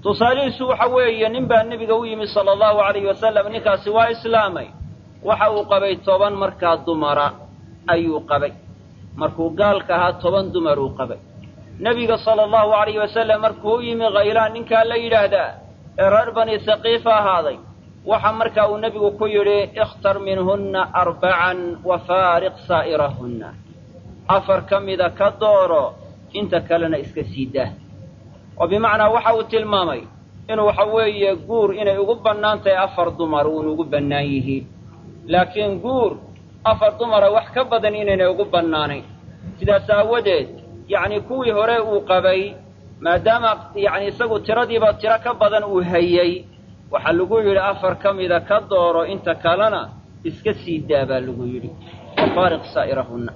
tusaalihiisu waxa weeye nin baa nebiga u yimi sala allahu alayhi wasalam ninkaasi waa islaamay waxa uu qabay toban markaa dumara ayuu qabay markuu gaalka ahaa toban dumar uu qabay nebiga sala allahu alayhi wasalam markuu u yimi khaylaan ninkaa la yidhaahdaa ee reer bani haqiifa ahaaday waxa markaa uu nebigu ku yidhi ikhtar minhunna arbacan wa faariq saa'irahunna afar ka mida ka dooro inta kalena iska sii daa oo bimacnaa waxa uu tilmaamay inuu waxa weeye guur inay ugu bannaan tahay afar dumar uun ugu bannaan yihiin laakiin guur afar dumara wax ka badan inaynay ugu bannaanayn sidaas aawadeed yacni kuwii hore uu qabay maadaama yacni isagu tiradiiba tiro ka badan uu hayey waxaa lagu yidhi afar ka mida ka dooro inta kalena iska sii daa baa lagu yidhi wafaariq saa'irahunna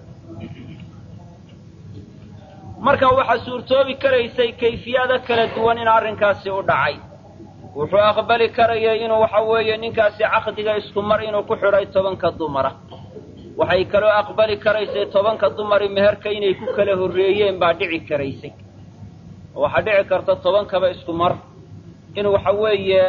marka waxaa suurtoobi karaysay kayfiyada kala duwan in arrinkaasi u dhacay wuxuu aqbali karayay inuu waxa weeye ninkaasi caqdiga isku mar inuu ku xidhay tobanka dumara waxay kaloo aqbali karaysay tobanka dumari meherka inay ku kala horreeyeen baa dhici karaysay waxaa dhici karta tobankaba isku mar in waxa weeye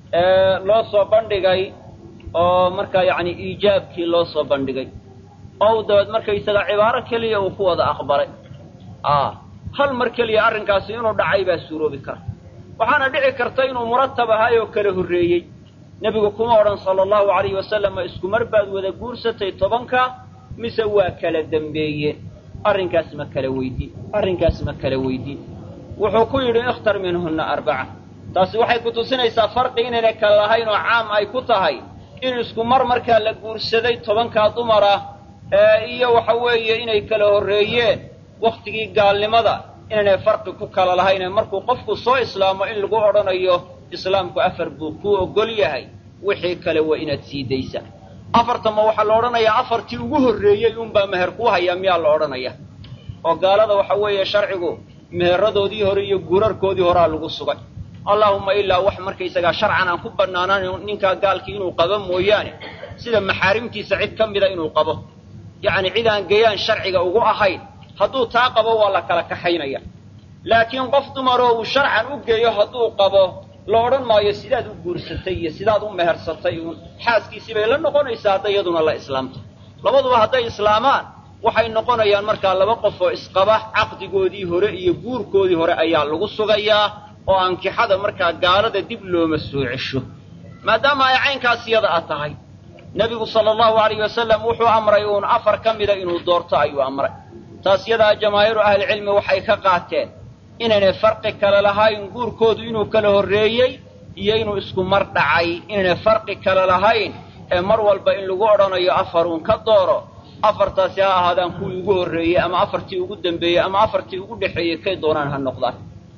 loo soo bandhigay oo markaa yacni iijaabkii loo soo bandhigay oo dabeed markaysaga cibaaro keliya uu ku wada aqbalay a hal mar keliya arrinkaasi inuu dhacay baa suuroobi kara waxaana dhici karta inuu muratab ahay oo kala horreeyey nebigu kuma odhan sala allahu alayhi wasalam ma isku mar baad wada guursatay tobanka mise waa kala dembeeyeen arrinkaas ma kala weydiin arrinkaas ma kala weydiin wuxuu ku yidhi ikhtar minhunna arbaca taasi waxay ku tusinaysaa farqi inaynay kala lahayn oo caam ay ku tahay in isku mar markaa la guursaday tobankaa dumar ah iyo waxa weeye inay kala horreeyeen wakhtigii gaalnimada inaynay farqi ku kala lahayn markuu qofku soo islaamo in lagu odhanayo islaamku afar buu kuu ogol yahay wixii kale waa inaad sii daysa afartama waxaa la odhanayaa afartii ugu horreeyey unbaa meher kuu hayaa miyaa la odhanaya oo gaalada waxa weeye sharcigu meheradoodii hore iyo guurarkoodii horaa lagu sugay allaahumma ilaa wax markaysagaa sharcan aan ku bannaanaan ninkaa gaalkii inuu qabo mooyaane sida maxaarimtiisa cid ka mida inuu qabo yacni cid aan gayaan sharciga ugu ahayn hadduu taa qabo waa la kala kaxaynaya laakiin qof dumaroo uu sharcan u geeyo hadduu qabo la odhan maayo sidaad u guursatay iyo sidaad u mehersatay uun xaaskiisii bay la noqonaysaa hadday iyaduna la islaamto labaduba hadday islaamaan waxay noqonayaan markaa laba qof oo isqaba caqdigoodii hore iyo guurkoodii hore ayaa lagu sugayaa oo ankixada markaa gaalada dib looma soo cesho maadaama ay caynkaas iyada a tahay nebigu sala allahu alayh wasalam wuxuu amray uun afar ka mida inuu doorto ayuu amray taas yadaa jamaahiiru ahlicilmi waxay ka qaateen inaynay farqi kale lahayn guurkoodu inuu kala horreeyey iyo inuu isku mar dhacay inaynay farqi kale lahayn ee mar walba in lagu odhanayo afaruun ka dooro afartaasi ha ahaadaan kuwii ugu horreeyey ama afartii ugu dembeeyey ama afartii ugu dhexeeyey kay doonaan ha noqdaan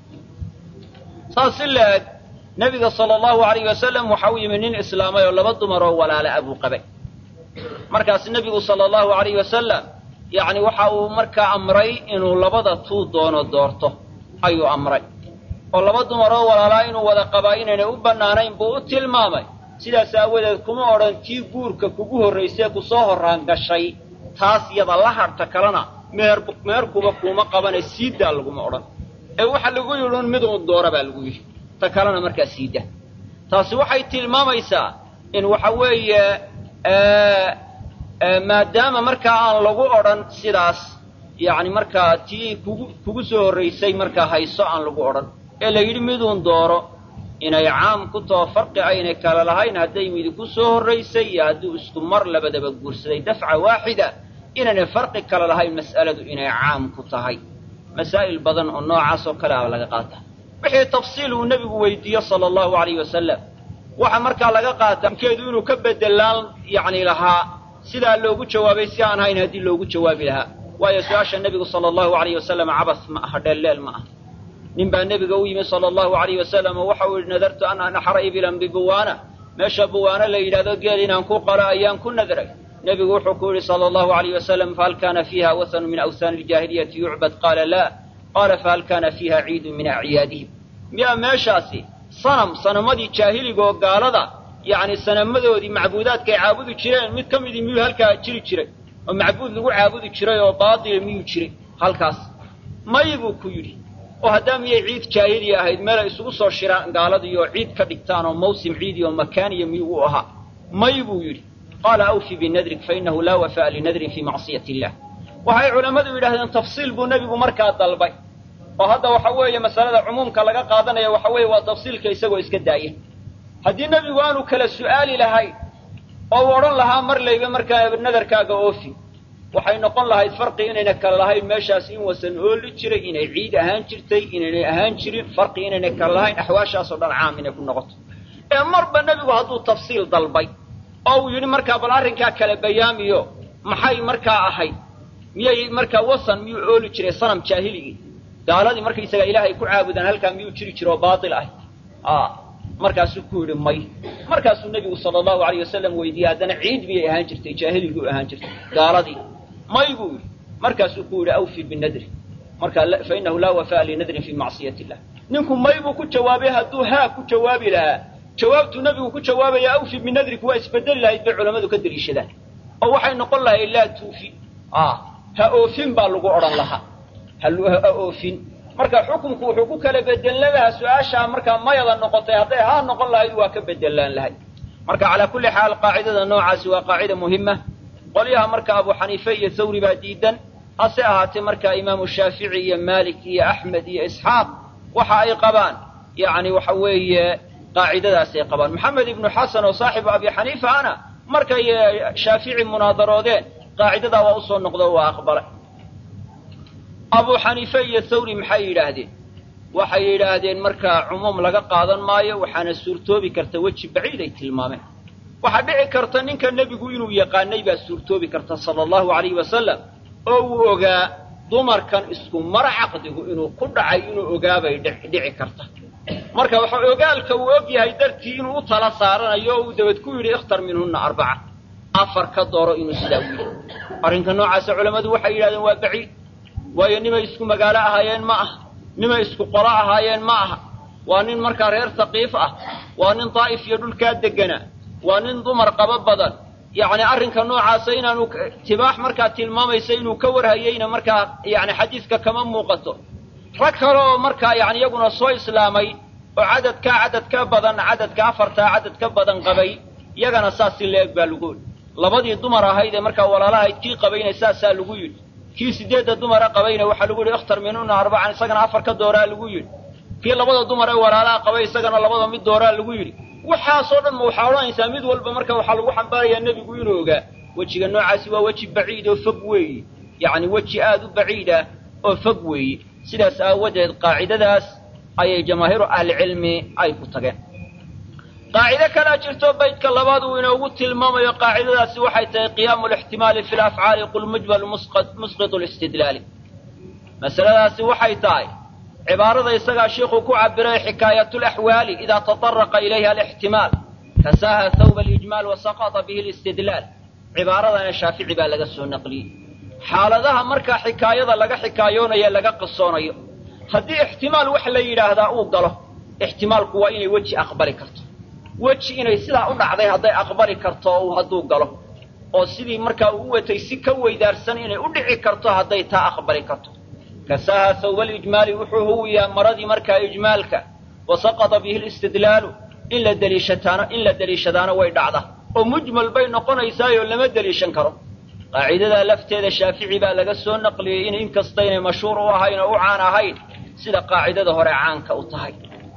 saas si la-eg nebiga sala allahu alayh wasalam waxa u yimi nin islaamay oo laba dumar oo walaale ah buu qabay markaas nebigu sala allahu alayh wasalam yacni waxa uu markaa amray inuu labada tuu doono doorto ayuu amray oo laba dumaroo walaalaa inuu wada qabaa inaynay u bannaanayn buu u tilmaamay sidaas aawadeed kuma odhan tii guurka kugu horraysee ku soo horraan gashay taas yada la hadhta kalena meher meherkuba kuuma qabane siidaa laguma odhan ee waxa lagu yidhi un mid uun doora baa lagu yidhi ta kalena markaa siida taasi waxay tilmaamaysaa in waxa weeye maadaama markaa aan lagu odhan sidaas yacni markaa tii kugu kugu soo horraysay markaa hayso aan lagu odhan ee la yidhi miduun dooro inay caam ku taho farqi aynay kala lahayn hadday midi ku soo horraysay iyo hadduu isku mar labadaba guursaday dafca waaxida inaynay farqi kala lahayn mas'aladu inay caam ku tahay masaa'il badan oo noocaas oo kale a laga qaata wixii tafsiil uu nebigu weydiiyo sala allahu alayh wasalam waxa markaa laga qaata mkeedu inuu ka bedelaan yacni lahaa sidaa loogu jawaabay si aan hayn haddii loogu jawaabi lahaa waayo su-aasha nebigu sala allahu alayh wasalam cabas ma aha dheelleel ma aha nin baa nebiga u yimi sala allahu alayh wasalam oo waxau yidhi nadartu an anaxra ibilan bibuwaana meesha buwaana la yidhahdo geel inaan ku qalo ayaan ku nadray nebigu wuxuu ku yidhi sala allahu alayh wasalam fahal kana fiiha wathanu min awhaani iljaahiliyati yucbad qaala laa qaala fahal kana fiiha ciidun min acyaadihim miyaa meeshaasi sanam sanamadii jaahiliga oo gaalada yacni sanamadoodii macbuudaadkaay caabudi jireen mid ka midii miyuu halkaa jiri jiray oo macbuud lagu caabudi jiray oo baatila miyuu jiray halkaas may buu ku yidhi oo haddaa miyay ciid jaahiliya ahayd meel ay isugu soo shiraan gaaladii oo ciid ka dhigtaan oo mawsim ciidi oo makaaniya miyuu u ahaa may buu yidhi qaala awfi binadrik fainahu laa wafaa'a linadrin fii macsiyati illah waxay culammadu yidhahdeen tafsiil buu nebigu markaa dalbay oo hadda waxa weeye masalada cumuumka laga qaadanaya waxa weeye waa tafsiilka isagoo iska daaya haddii nebigu aanu kala su'aali lahayn oo uu odhan lahaa mar layba markaa nadarkaaga oofi waxay noqon lahayd farqi inayna kala lahayn meeshaas in wasan ooli jiray inay ciid ahaan jirtay inaynay ahaan jirin farqi inayna kala lahayn axwaashaasoo dhan caam inay ku noqoto ee marba nebigu hadduu tafsiil dalbay oo uu yidhi markaa bal arrinkaa kala bayaamiyo maxay markaa ahayd miyay markaa wasan miyuu ooli jiray sanam jaahiligii gaaladii markaysaga ilaahay ku caabudaan halkaa miyuu jiri jiro oo baatil ah a markaasuu ku yidhi may markaasuu nebigu sala allahu alayh wasalam weydiiyey haddana ciid miyay ahaan jirtay jaahiligii u ahaan jirtay gaaladii may buu yidhi markaasuu ku yidhi awfi binadri marka fa inahu laa wafaa'a linadrin fii macsiyati illah ninku may buu ku jawaabay hadduu haa ku jawaabi lahaa jawaabtuu nebigu ku jawaabaya awfi binadrik waa isbedeli lahayd bay culammadu ka deliishadaan oo waxay noqon lahayd laa tuufi ha oofin baa lagu odhan lahaa ha oofin marka xukunku wuxuu ku kala bedelan lahaa su-aashaa markaa mayada noqotay hadday haa noqon lahayd waa ka bedelaan lahayd marka calaa kulli xaal qaacidada noocaasi waa qaacida muhima qolyaha marka abu xaniife iyo thawri baa diidan hase ahaatee markaa imaamu shaafici iyo maalik iyo axmed iyo isxaaq waxa ay qabaan yacni waxa weeye qaacidadaasay qabaan maxamed ibnu xasan oo saaxibu abi xaniifa ana markay shaafici munaadaroodeen qaacidadaa waa usoo noqdo waa aqbalay abu xaniife iyo thawri maxay yidhaahdeen waxay yidhaahdeen markaa cumuum laga qaadan maayo waxaana suurtoobi karta weji baciid ay tilmaameen waxaa dhici karta ninka nebigu inuu yaqaanay baa suurtoobi karta sala allahu alayhi wasalam oo uu ogaa dumarkan isku mar caqdigu inuu ku dhacay inuu ogaabay dhici karta marka waxa ogaalka uu og yahay dartii inuu u tala saaranayo oo uu dabad ku yidhi ikhtar minhunna arbaca afar ka dooro inuu sidaa u yidhi arrinka noocaasa culammadu waxay yidhahdeen waa baciid waayo nimay isku magaalo ahaayeen ma aha nimay isku qolo ahaayeen ma aha waa nin markaa reer taqiif ah waa nin daa'if iyo dhulkaa degganaa waa nin dumar qabo badan yacni arrinka noocaasa inaanu tibaax markaa tilmaamaysa inuu ka warhayeyna markaa yacni xadiiska kama muuqato rag kale oo markaa yacni iyaguna soo islaamay oo cadadkaa cadad ka badan cadadka afartaa cadad ka badan qabay iyagana saas si la-eg baa lagu yidhi labadii dumar ahayd ee markaa walaalahayd kii qabayna saasaa lagu yidhi kii sideedda dumara qabayna waxaa lagu yidhi ikhtar minhunna arbacan isagana afar ka dooraa lagu yidhi kii labada dumar ee walaalaha qabay isagana labada mid dooraa lagu yidhi waxaasoo dhan ma waxaa odhanaysaa mid walba marka waxaa lagu xambaarayaa nebigu inuu ogaa wejiga noocaasi waa weji baciid oo fog weeye yacni weji aad u baciid ah oo fog weeye sidaas aawadeed qaacidadaas ayay jamaahiiru ahlicilmi ay ku tageen qaacido kalea jirto baydka labaad uu inoogu tilmaamayo qaacidadaasi waxay tahay qiyaamu lixtimaali fi lafcaali qul mujmal musqitu listidlaali masaladaasi waxay tahay cibaarada isagaa sheikuu ku cabiray xikaayatulaxwaali idaa tataraqa ilayha alixtimaal kasaaha thawba alijmaal wa saqata bihi listidlaal cibaaradana shaafici baa laga soo naqliyey xaaladaha markaa xikaayada laga xikaayoonayo laga qisoonayo haddii ixtimaal wax la yidhaahdaa uu galo ixtimaalku waa inay weji aqbali karto weji inay sidaa u dhacday hadday aqbali karto uu hadduu galo oo sidii markaa uu watay si ka weydaarsan inay u dhici karto hadday taa aqbali karto kasaaha thawbalijmaali wuxuu huwiyaa maradii markaa ijmaalka wa saqata bihi listidlaalu in la deliishataano in la deliishadaano way dhacda oo mujmal bay noqonaysaayoo lama deliishan karo qaacidadaa lafteeda shaafici baa laga soo naqliyey in inkastaynay mashhuur u ahayn oo u caan ahayn sida qaacidada hore caanka u tahay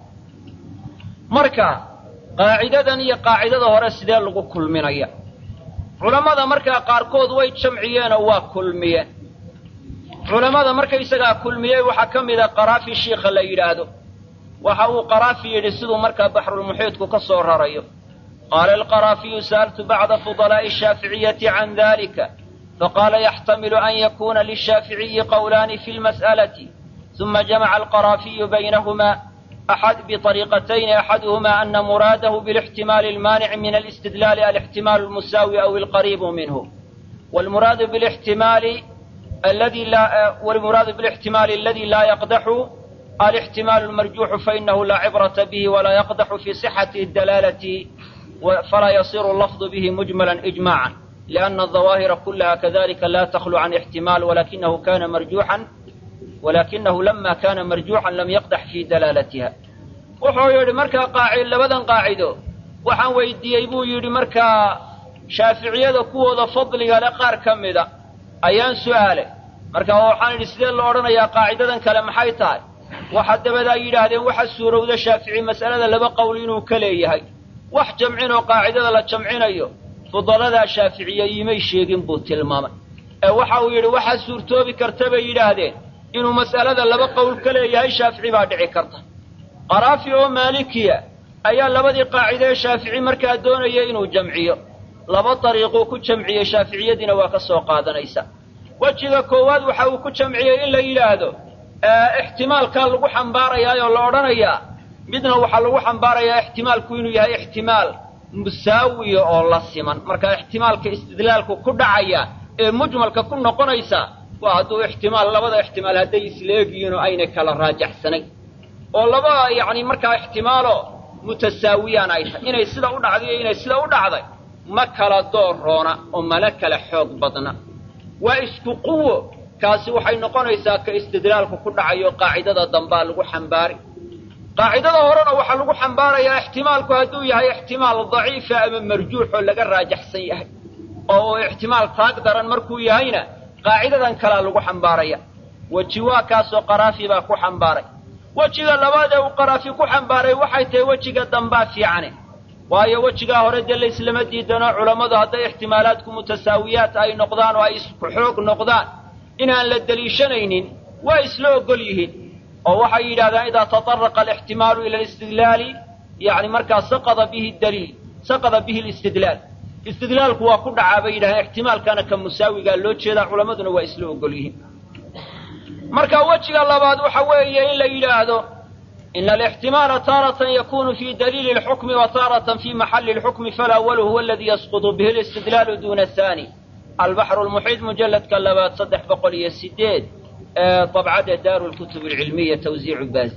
marka qaacidadan iyo qaacidada hore sidee lagu kulminaya culammada markaa qaarkood way jamciyeenoo waa kulmiyeen culammada markaysagaa kulmiyey waxaa ka mida qaraafi shiikha la yidhaahdo waxa uu qaraafi yidhi siduu markaa baxrulmuxiidku ka soo rarayo qaala alqaraafiyu sa'altu bacda fudalaa'i ashaaficiyati can dalika faqaala yaxtamilu an yakuna lishaaficiyi qowlaani fi lmas'alati ثم جمع القرافي بينهما أحد بطريقتين أحدهما أن مراده بالاحتمال المانع من الاستدلال الاحتمال المساوي أو القريب منه والمراد بالاحتمال الذي لا والمراد بالاحتمال الذي لا يقدح الاحتمال المرجوح فإنه لا عبرة به ولا يقدح في صحة الدلالة فلا يصير اللفظ به مجملا إجماعا لأن الظواهر كلها كذلك لا تخلو عن احتمال ولكنه كان مرجوحا walakinahu lama kana marjuuxan lam yaqdax fii dalaalatiha wuxuu yidhi markaa qaaci labadan qaacido waxaan weydiiyey buu yidhi markaa shaaficiyada kuwooda fadliga le qaar ka mida ayaan su'aalay marka waxaan idhi sidee loo odhanayaa qaacidadan kale maxay tahay waxa dabadaa yidhaahdeen waxa suurowda shaafici mas'alada laba qowl inuu ka leeyahay wax jamcin oo qaacidada la jamcinayo fudaladaa shaaficiya iimay sheegin buu tilmaamay ee waxa uu yidhi waxaa suurtoobi karta bay yidhaahdeen inuu mas'alada laba qowl ka leeyahay shaafici baa dhici karta qaraafi oo maalikiya ayaa labadii qaacide ee shaafici markaa doonaya inuu jamciyo laba dariiquu ku jamciyey shaaficiyadiina waa ka soo qaadanaysa wejiga koowaad waxa uu ku jamciyey in la yidhaahdo ixtimaalkaa lagu xambaarayaa oo la odhanayaa midna waxaa lagu xambaarayaa ixtimaalku inuu yahay ixtimaal musaawiya oo la siman marka ixtimaalka istidlaalku ku dhacaya ee mujmalka ku noqonaysa waa hadduu ixtimaal labada ixtimaal hadday isleegyihiin oo aynay kala raajaxsanayn oo laba yacni markaa ixtimaalo mutasaawiyaan ay tahay inay sida u dhacday iyo inay sida u dhacday ma kala dooroona oo mana kala xoog badna waa isku quwo kaasi waxay noqonaysaa ka istidlaalku ku dhacayo qaacidada dambaa lagu xambaari qaacidada horena waxaa lagu xambaarayaa ixtimaalku hadduu yahay ixtimaal daciifa ama marjuux oo laga raajaxsan yahay oo uu ixtimaal taag daran markuu yahayna qaacidadan kalea lagu xambaaraya weji waa kaasoo qaraafi baa ku xambaaray wejiga labaad ee uu qaraafi ku xambaaray waxay tahay wejiga dambaa fiicane waayo wejigaa hore dee layslama diidano culammadu hadday ixtimaalaadku mutasaawiyaat ay noqdaan oo ay isku xoog noqdaan inaan la deliishanaynin waa isla ogol yihiin oo waxay yidhahdaan idaa tataraqa alixtimaalu ila alistidlaali yacni markaa saqada bihi daliil saqada bihi alistidlaal istidlaalku waa ku dhacaa bay yidhahdeen ixtimaalkana ka musaawigaa loo jeedaa culammaduna waa isla ogol yihiin marka wejiga labaad waxa weeye in la yidhaahdo ina alixtimaala taaratan yakunu fi daliili اlxukmi wa taaratan fi maxali اlxukmi falأwalu huwa aladi yasqutu bihi اlistidlaalu duna athani albaxru lmuxiid mujalladka labaad saddex boqol iyo sideed ee dabcadda daaru lkutub alcilmiya tawsiicu baaz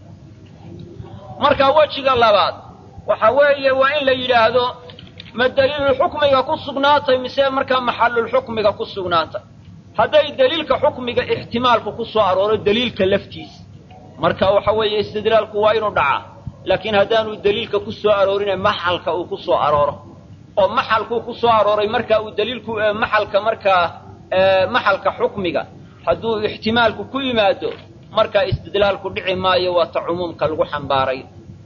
marka wejiga labaad waxa weeye waa in la yidhaahdo ma daliilulxukmiga ku sugnaatay mise markaa maxalulxukmiga ku sugnaatay hadday daliilka xukmiga ixtimaalku ku soo arooro daliilka laftiisa marka waxa weeye istidlaalku waa inuu dhacaa laakiin haddaanu daliilka ku soo aroorine maxalka uu ku soo arooro oo maxalkuu ku soo arooray marka uu daliilku maxalka markaa maxalka xukmiga hadduu ixtimaalku ku yimaado markaa istidlaalku dhici maayo waa ta cumuumka lagu xambaaray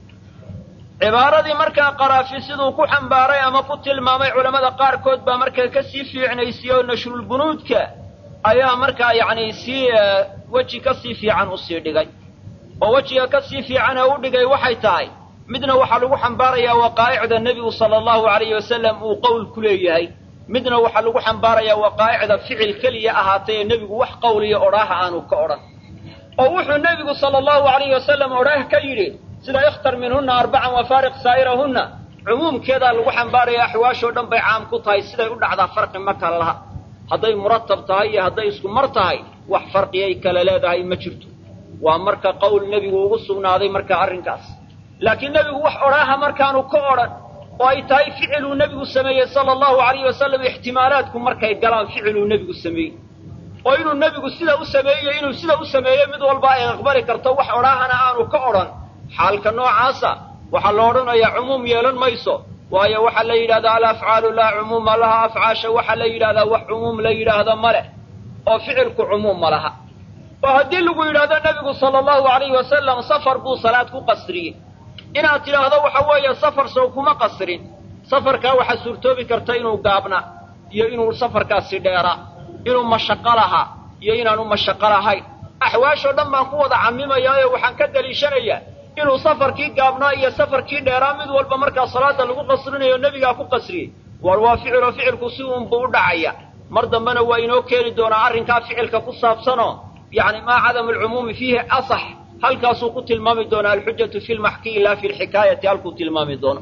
cibaaradii markaa qaraafi siduu ku xambaaray ama ku tilmaamay culammada qaarkood baa markaa ka sii fiicnaysiyey oo nashrulbunuudka ayaa markaa yacni sii weji ka sii fiican usii dhigay oo wejiga ka sii fiican ee u dhigay waxay tahay midna waxaa lagu xambaarayaa waqaa'icda nebigu sala allahu alayhi wasalam uu qowl ku leeyahay midna waxaa lagu xambaarayaa waqaa'icda ficil keliya ahaatay ee nebigu wax qowliyo odhaaha aanu ka odhan oo wuxuu nebigu sala allahu alayhi wasalam odhaah ka yidhi sida ikhtar minhunna arbacan wafaariq saa'irahunna cumuumkeedaa lagu xambaaraya axwaashoo dhan bay caam ku tahay siday u dhacdaa farqi ma kala laha hadday muratab tahay iyo hadday isku mar tahay wax farqiyay kala leedahay ma jirto waa marka qowl nebigu ugu sugnaaday marka arrinkaas laakiin nebigu wax odhaaha markaanu ka odhan oo ay tahay ficiluu nebigu sameeyey sala allahu alayhi wasalam ixtimaalaadku markay galaan ficiluu nebigu sameeyey oo inuu nebigu sida u sameeyey inuu sida u sameeyey mid walba ay aqbali karto wax odhaahana aanu ka odhan xaalka noocaasa waxaa la odhanayaa cumuum yeelan mayso waayo waxaa la yidhahdaa alafcaalu laa cumuuma laha afcaasha waxaa la yidhahdaa wax cumuum la yidhaahdo ma leh oo ficilku cumuum ma laha oo haddii lagu yidhahdo nebigu sala allahu alayhi wasalam safar buu salaad ku qasriyey inaad tidhaahdo waxa weeye safar sow kuma qasrin safarkaa waxaa suurtoobi karta inuu gaabna iyo inuu safarkaasi dheera inuu mashaqo lahaa iyo inaanu mashaqo lahayn axwaashoo dhan baan ku wada camimayaa oo waxaan ka daliishanayaa inuu safarkii gaabnaa iyo safarkii dheeraa mid walba markaa salaada lagu qasrinayo nebigaa ku qasriyey war waa ficiloo ficilku si uunbuu u dhacaya mar dambena waa inoo keeni doonaa arrinkaa ficilka ku saabsanoo yacni maa cadamu alcumuumi fiihi asax halkaasuu ku tilmaami doonaa alxujatu fi lmaxkiyi laa fi lxikaayati halkuu tilmaami doono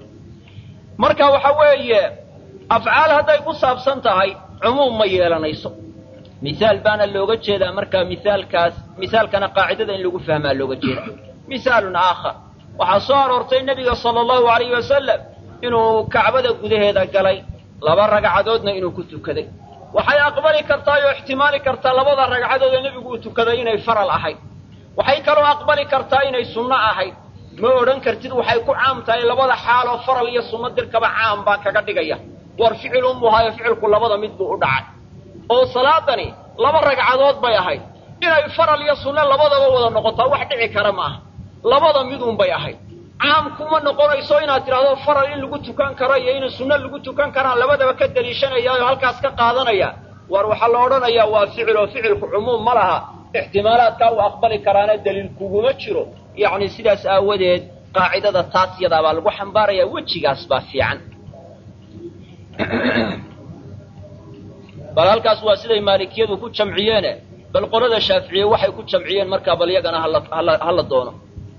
marka waxa weeye afcaal hadday ku saabsan tahay cumuum ma yeelanayso mihaal baana looga jeedaa markaa mihaalkaas mihaalkana qaacidada in lagu fahmaa looga jeeda mihaalun aakhar waxaa soo aroortay nebiga sala allahu alayhi wasalam inuu kacbada gudaheeda galay laba ragcadoodna inuu ku tukaday waxay aqbali kartaa oo ixtimaali kartaa labada ragcadood ee nebigu uu tukaday inay faral ahayd waxay kaloo aqbali kartaa inay sunno ahayd ma odhan kartid waxay ku caam tahay labada xaaloo faral iyo sunno dirkaba caam baa kaga dhigaya war ficil umuhaayo ficilku labada mid buu u dhacay oo salaadani laba ragcadood bay ahayd inay faral iyo sunno labadaba wada noqotaa wax dhici kara ma aha labada midun bay ahayd caam kuma noqonayso inaad tidhahdo faral in lagu tukan karo iyo in sunno lagu tukan karaan labadaba ka daliishanaya oo halkaas ka qaadanaya war waxaa la odhanayaa waa ficil oo ficilku cumuum ma laha ixtimaalaadkaa uu aqbali karaana daliil kuguma jiro yacni sidaas aawadeed qaacidada taas yadaa baa lagu xambaarayaa wejigaas baa fiican bal halkaas waa siday maalikiyadu ku jamciyeene bal qolada shaaficiye waxay ku jamciyeen markaa bal yagana hala doono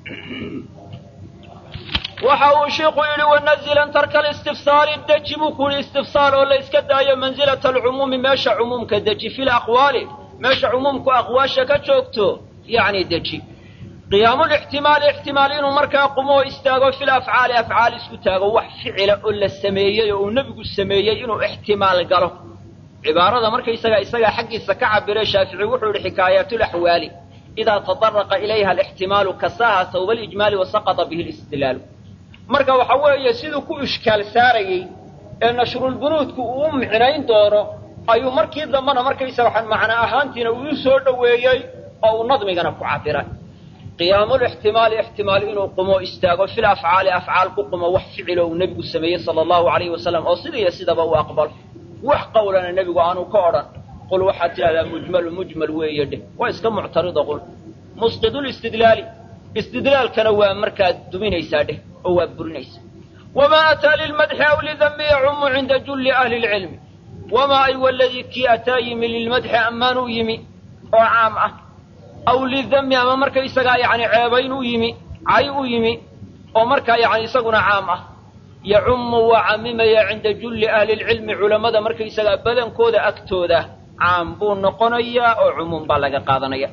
waxa uu shiiku yidhi wanazilan tarka listifsaali deji buu ku yidhi istifsaal oo la iska daayo mansilata alcumuumi meesha cumuumka deji fi laqwaali meesha cumuumku aqwaasha ka joogto yacni deji qiyaamulixtimaali ixtimaal inuu markaa qumo oo istaago fil afcaali afcaal isku taago wax ficila oo la sameeyey oo uu nebigu sameeyey inuu ixtimaal galo cibaarada markaysaga isagaa xaggiisa ka cabiray shaafici wuxuu yidhi xikaayaatulaxwaali idaa tadaraqa ilayha alixtimaalu kasaaha sawba alijmaali wa saqata bihi listidlaalu marka waxa weeye siduu ku ishkaal saarayey ee nashrulbunuudku uu u micnayn doono ayuu markii dambena markaysaga macna ahaantiina uu soo dhoweeyey oo uu nadmigana ku cabiray qiyaamulixtimaali ixtimaal inuu qumo istaago fil afcaali afcaal ku qumo wax ficilo uu nebigu sameeyey sala allahu alayhi wasalam oo sida iyo sidaba uu aqbalo wax qawlana nebigu aanu ka odhan qul waxaad tidhahdaa mujmalu mujmal weeye dheh waa iska muctarido qul musqidulistidlaali istidlaalkana waa markaad duminaysaa dheh oo waa burinaysaa wamaa ataa lilmadxi aw lidambi yacumu cinda julli ahli lcilmi wamaa ay waladii kii ataa yimi lilmadxi ammaanuu yimi oo caam ah aw lidammi ama markaysagaa yacni ceebayn u yimi cay u yimi oo markaa yacni isaguna caam ah yacummu waa camimaya cinda julli ahli lcilmi culammada markaysagaa badankooda agtooda caam buu noqonayaa oo cumuum baa laga qaadanaya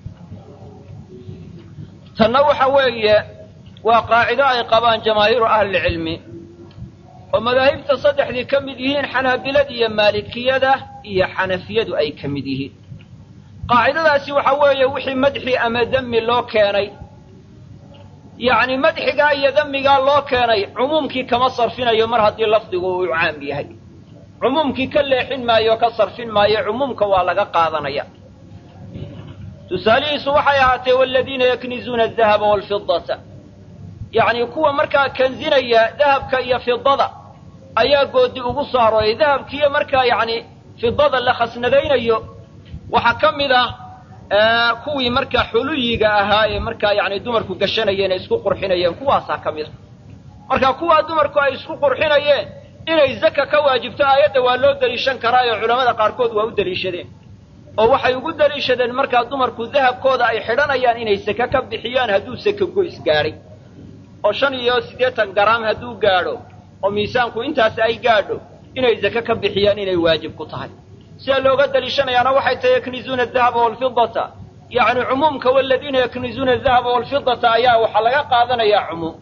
tanna waxa weeye waa qaacido ay qabaan jamaahiiru ahlilcilmi oo madaahibta saddexdii ka mid yihiin xanaabilada iyo maalikiyada iyo xanafiyadu ay ka mid yihiin qaacidadaasi waxa weeye wixii madxi ama demi loo keenay yacni madxigaa iyo demigaa loo keenay cumuumkii kama sarfinayo mar haddii lafdigu uu caam yahay cumuumkii ka leexin maayo ka sarfin maayo cumuumka waa laga qaadanaya tusaalihiisu waxay ahaatee waladiina yaknizuuna adahaba waalfidata yacni kuwa markaa kanzinaya dahabka iyo fidada ayaa goodi ugu soo arooray dahabkiiyo markaa yacni fidada la khasnadaynayo waxaa ka mid ah kuwii markaa xuluyiga ahaa ee markaa yacni dumarku gashanayeen ee isku qurxinayeen kuwaasaa ka mid a marka kuwaa dumarku ay isku qurxinayeen inay zaka ka waajibto aayadda waa loo deliishan karaayoo culamada qaarkood waa u deliishadeen oo waxay ugu deliishadeen markaa dumarku dahabkooda ay xidhanayaan inay sake ka bixiyaan hadduu sake goys gaadhay oo shan iyo siddeetan garaam hadduu gaadho oo miisaanku intaas ay gaadho inay zake ka bixiyaan inay waajib ku tahay sida looga deliishanayaana waxay tahay yaknizuuna adahaba waalfidata yacni cumuumka waladiina yaknizuuna adahaba waalfidata ayaa waxaa laga qaadanayaa cumuum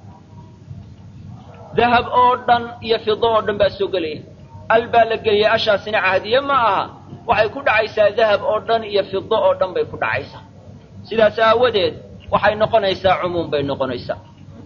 dahab oo dhan iyo fido oo dhan baa soo gelaya al baa la geliyay ashaasina cahdiye ma aha waxay ku dhacaysaa dahab oo dhan iyo fido oo dhan bay ku dhacaysaa sidaas aawadeed waxay noqonaysaa cumuum bay noqonaysaa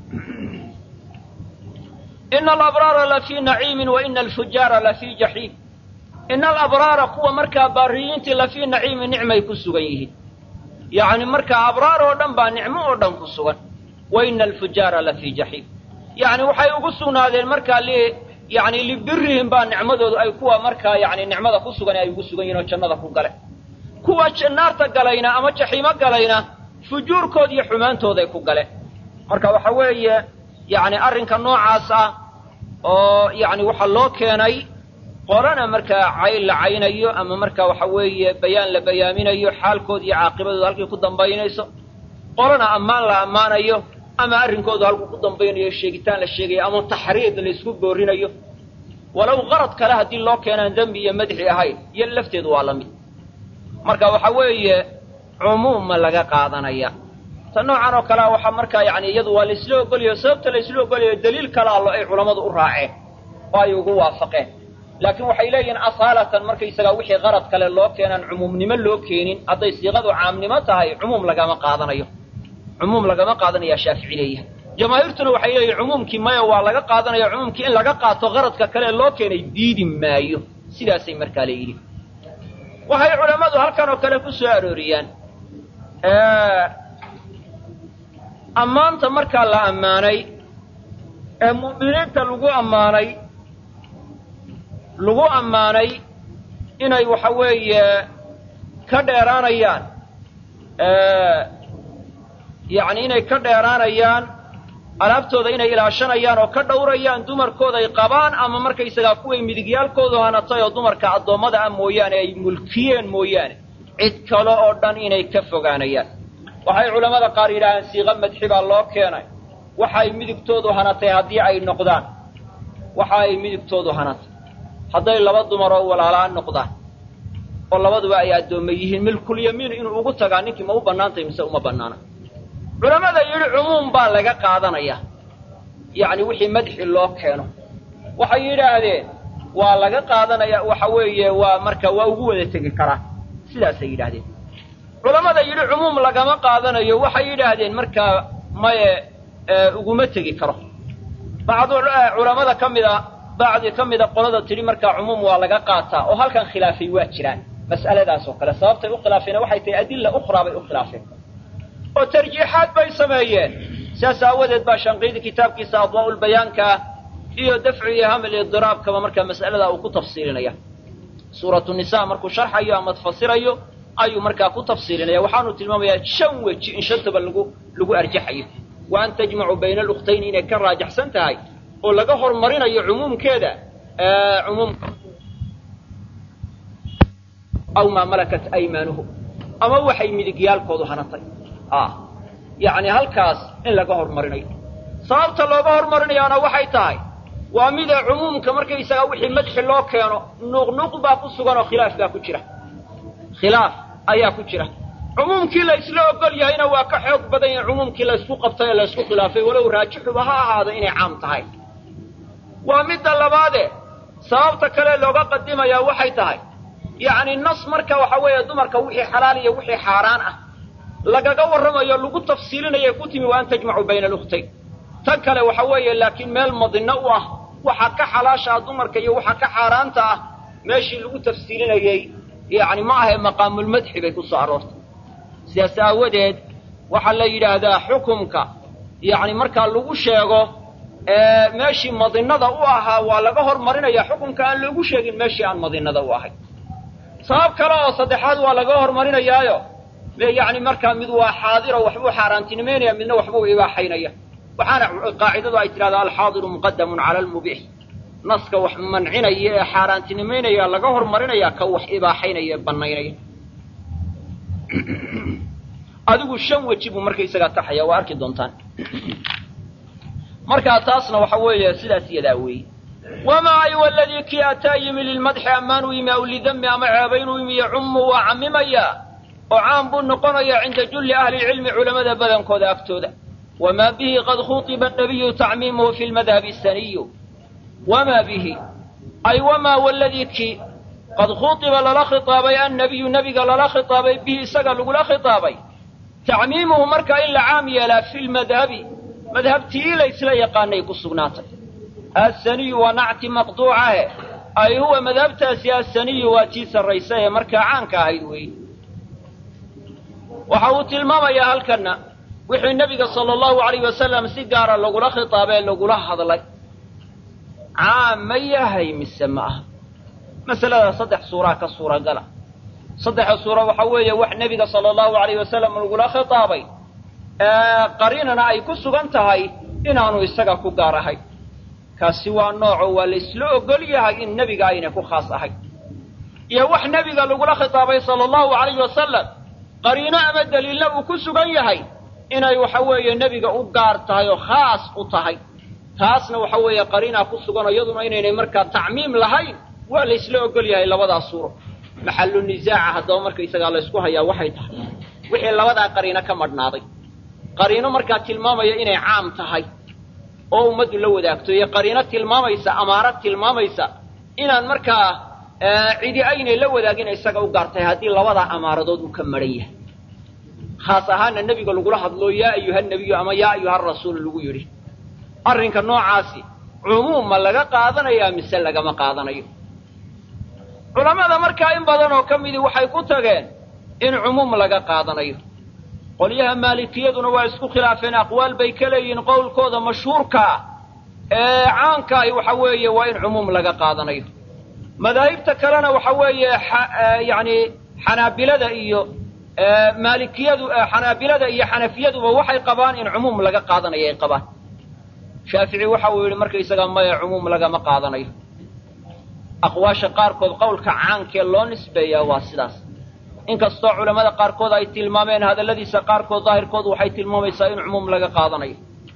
ina alabraara lafii naciimin wa ina alfujaara lafii jaxiim ina alabraara kuwa markaa baariyiintii lafii naciimin nicmay ku sugan yihiin yacni markaa abraar oo dhan baa nicmo oo dhan ku sugan wa ina alfujaara lafii jaxiim yacni waxay ugu sugnaadeen markaa li yacni libirihim baa nicmadoodu ay kuwa markaa yacni nicmada ku sugan ay ugu sugan yihin oo jannada ku gale kuwa naarta galayna ama jaxiimo galayna fujuurkood iyo xumaantooday ku gale marka waxa weeye yacni arrinka noocaas ah oo yacni waxaa loo keenay qorana markaa cayn la caynayo ama marka waxa weeye bayaan la bayaaminayo xaalkood iyo caaqibadooda halkay ku dambaynayso qorana ammaan la ammaanayo ama arrinkoodu halkuu ku dambaynayo sheegitaan la sheegayo ama taxriid la isku boorinayo walow qarad kale haddii loo keenaan dembi iyo madxi ahayn iyo lafteedu waa la mid marka waxa weeye cumuuma laga qaadanaya ta noocan oo kalea waxaa markaa yacni iyadu waa laisla ogolayo sababta laisla ogolayo daliil kala allo ay culammadu u raaceen oo ay ugu waafaqeen laakiin waxay leeyihiin asaalatan markaysagaa wixii qarad kale loo keenaan cumuumnimo loo keenin hadday siiqadu caamnimo tahay cumuum lagama qaadanayo cumuum lagama qaadanayaa shaafici leeyahay jamaahiirtuna waxay leeyihin cumuumkii maya waa laga qaadanaya cumuumkii in laga qaato qaradka kale loo keenay diidi maayo sidaasay markaa leeyihin waxay culammadu halkan oo kale ku soo arooriyaan ammaanta markaa la ammaanay ee mu'miniinta lagu ammaanay lagu ammaanay inay waxa weeye ka dheeraanayaan yacni inay ka dheeraanayaan alaabtooda inay ilaashanayaan oo ka dhowrayaan dumarkooda ay qabaan ama markaysagaa kuway midigyaalkoodu hanatay oo dumarka addoommada ah mooyaane ay mulkiyeen mooyaane cid kale oo dhan inay ka fogaanayaan waxay culammada qaar yidhaahaan siiqa madxi baa loo keenay waxa ay midigtoodu hanatay haddii ay noqdaan waxa ay midigtoodu hanatay hadday laba dumaroo walaalaa noqdaan oo labaduba ay addoomma yihiin milkulyamiin inuu ugu tagaa ninkii ma u bannaantay mise uma bannaana culammada yidhi cumuum baa laga qaadanaya yacni wixii madxi loo keeno waxay yidhaahdeen waa laga qaadanaya waxa weeye waa marka waa ugu wada tegi karaa sidaasay yidhaahdeen culammada yidhi cumuum lagama qaadanayo waxay yidhaahdeen markaa maye uguma tegi karo bacdu culammada ka mida bacdi ka mida qolada tidhi markaa cumuum waa laga qaataa oo halkan khilaafay waa jiraan mas'aladaas oo kale sababtay u khilaafeen waxay tahay adilla ukhraa bay u khilaafeen oo tarjiixaad bay sameeyeen sidaas aawadeed baa shanqiidi kitaabkiisa adwaa'ulbayaankaa iyo dafcu iyo hamil idiraabkaba markaa mas'aladaa uu ku tafsiilinaya suuratu nisaa markuu sharxayo ama tafasirayo ayuu markaa ku tafsiilinaya waxaanu tilmaamayaa shan weji in shantaba lagu lagu arjaxayo wa an tajmacu bayna alukhtayni inay ka raajaxsan tahay oo laga hormarinayo cumuumkeeda cumuumka aw maa malakat aymaanuhu ama waxay midigyaalkoodu hanatay yacni halkaas in laga hormarinayo sababta looga hormarinayaana waxay tahay waa mida cumuumka markaysagaa wixii madxi loo keeno nuuqnuuq baa ku sugan oo khilaaf baa ku jira khilaaf ayaa ku jira cumuumkii la isla ogol yahayna waa ka xoog badan yahay cumuumkii laysku qabtay ee laysku khilaafay walow raajixuba ha ahaado inay caam tahay waa midda labaade sababta kale looga qadimayaa waxay tahay yacni nas marka waxa weeye dumarka wixii xalaal iyo wixii xaaraan ah lagaga warramayo lagu tafsiilinaya ku timi wa an tajmacu bayna alukhtayn tan kale waxa weeye laakiin meel madinno u ah waxa ka xalaasha ah dumarka iyo waxa ka xaaraanta ah meeshii lagu tafsiilinayey yacni ma ahe maqaamulmadxi bay ku soo aroortay sidaas aawadeed waxaa la yidhaahdaa xukumka yacni markaa lagu sheego meeshii madinnada u ahaa waa laga hormarinaya xukumka aan loogu sheegin meeshii aan madinnada u ahay sabab kale oo saddexaad waa laga hormarinayaayo yacni markaa mid waa xaadiro waxbuu xaaraantinimaynaya midna waxbuu ibaaxaynaya waxaana qaacidadu ay tidhahdaa alxaadiru muqadamun cala almubiix naska wax mancinaya ee xaaraantinimaynaya laga hormarinaya ka wax ibaaxaynaya ee bannaynaya adigu shan weji buu markaysagaa taxaya waa arki doontaan markaa taasna waxa weeye sidaas iyadaa weeye wamaa ay waladii kii ataa yimi lilmadxi ammaan u yimi aw lidami ama ceebayn u yimi yacummu waa cammimayaa oo caam buu noqonayaa cinda julli ahli lcilmi culammada badankooda agtooda wamaa bihi qad khuطiba nabiyu tacmiimuhu fi lmadhabi saniyu wamaa bihi ay wamaa waladii kii qad khuطiba lala khiطaabay annabiyu nebiga lala khiطaabay bihi isaga lagula khiطaabay tacmiimuhu markaa in la caam yeelaa fi lmadhabi madhabtii laysla yaqaanay ku sugnaatay assaniyu waa nacti maqduucahe ay huwa madhabtaasi assaniyu waa tii sarraysa ee markaa caanka ahayd weeye waxa uu tilmaamayaa halkanna wixii nebiga sala allahu alayh wasalam si gaara lagula khitaabee lagula hadlay caam ma yahay mise ma aha masalada saddex suuraa ka suuragala saddexa suura waxaa weeye wax nebiga sala allahu alayh wasalam lagula khitaabay qariinana ay ku sugan tahay inaanu isaga ku gaar ahay kaasi waa nooco waa la isla ogol yahay in nebiga ayna ku khaas ahay iyo wax nebiga lagula khitaabay sala allahu alayhi wasalam qariino ama daliilna uu ku sugan yahay inay waxa weeye nebiga u gaar tahay oo khaas u tahay taasna waxa weeye qariinaa ku sugan oo iyaduna inaynay markaa tacmiim lahayn waa la isla ogol yahay labadaas suuro maxallu nisaaca haddaba markaysagaa laysku hayaa waxay tahay wixii labadaa qariino ka madhnaaday qariino markaa tilmaamaya inay caam tahay oo ummaddu la wadaagto iyo qariino tilmaamaysa amaarad tilmaamaysa inaan markaa cidi aynay la wadaagin isaga u gaartahay haddii labadaa amaaradood uu ka maran yahay khaas ahaana nebiga lagula hadlo yaa ayuha nebiyu ama yaa ayuha rasuul lagu yidhi arrinka noocaasi cumuum ma laga qaadanayaa mise lagama qaadanayo culammada markaa in badan oo ka midii waxay ku tageen in cumuum laga qaadanayo qolyaha maalikiyaduna waa isku khilaafeen aqwaal bay ka leeyihiin qowlkooda mashhuurkaa ee caankaai waxa weeye waa in cumuum laga qaadanayo madaahibta kalena waxa weeye yani xanaabilada iyo maalikiyadu xanaabilada iyo xanafiyaduba waxay qabaan in cumuum laga qaadanayo ay qabaan shaafici waxa uu yidhi markaysaga maya cumuum lagama qaadanayo aqwaasha qaarkood qowlka caankee loo nisbeeyaa waa sidaas inkastoo culammada qaarkood ay tilmaameen hadalladiisa qaarkood daahirkoodu waxay tilmaamaysaa in cumuum laga qaadanayo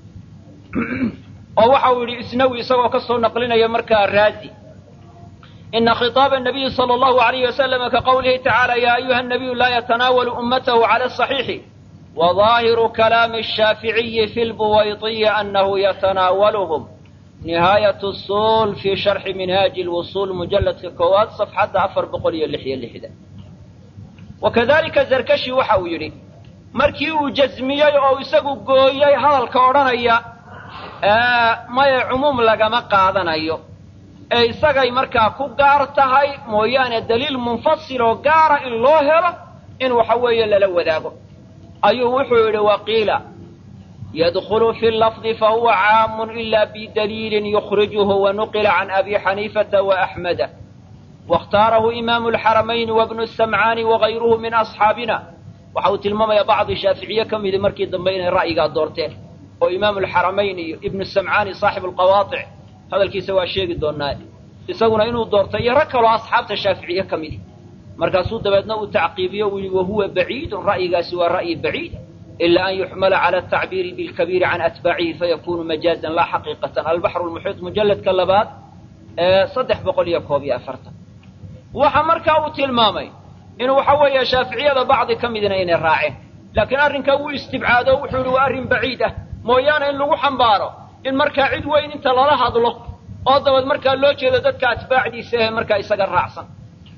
oo waxa uu yidhi isnawi isagoo ka soo naqlinaya markaa raazi ina khitaaba nabiyi sala allahu alayhi wasalama ka qowlihi tacaala yaa ayuha nabiyu laa yatanaawalu ummatahu cala asaxiixi wa daahiru kalaami ashaaficiyi fi lbuwaytiyi annahu yatanaawaluhum nihaayat usul fii sharxi minhaaji lwusuul mujalladka koowaad safxadda afar boqol iyo lix iyo lixdan wakadalika zarkashi waxa uu yidhi markii uu jasmiyey oo isagu gooyey hadalka odhanaya maya cumuum lagama qaadanayo ee isagay markaa ku gaar tahay mooyaane daliil munfasil oo gaara in loo helo in waxa weeye lala wadaago ayuu wuxuu yidhi waqiila yadkhulu fi lafdi fahuwa caamun ila bidaliilin yukhrijuhu wanuqila can abi xaniifata waaxmeda waاkhtaarahu imaamu alxaramayni wabnu samcaani wagayruhu min asxaabina waxa uu tilmaamaya bacdi shaaficiye ka midi markii dambe inay ra'yigaa doorteen oo imaamu alxaramayn iyo ibnu samcaani saaxibu alqawaadic hadalkiisa waa sheegi doonaa isaguna inuu doortay iyo rag kaloo asxaabta shaaficiye ka midi markaasuu dabeedna uu tacqiibiyo uu yihi wahuwa baciidun ra'yigaasi waa ra'yi baciida ila an yuxmala cala atacbiiri bilkabiiri can atbaacihi fayakunu majaazan laa xaqiiqatan albaxru lmuxiit mujalladka labaad ee saddex boqol iyo koob iyo afartan waxa markaa uu tilmaamay inuu waxa weeye shaaficiyada bacdi ka midina inay raaceen laakiin arrinkaa wuu istibcaado o wuxuu yihi waa arrin baciid ah mooyaane in lagu xambaaro in markaa cid weyn inta lala hadlo oo dabad markaa loo jeedo dadka atbaacdiisa ee markaa isaga raacsan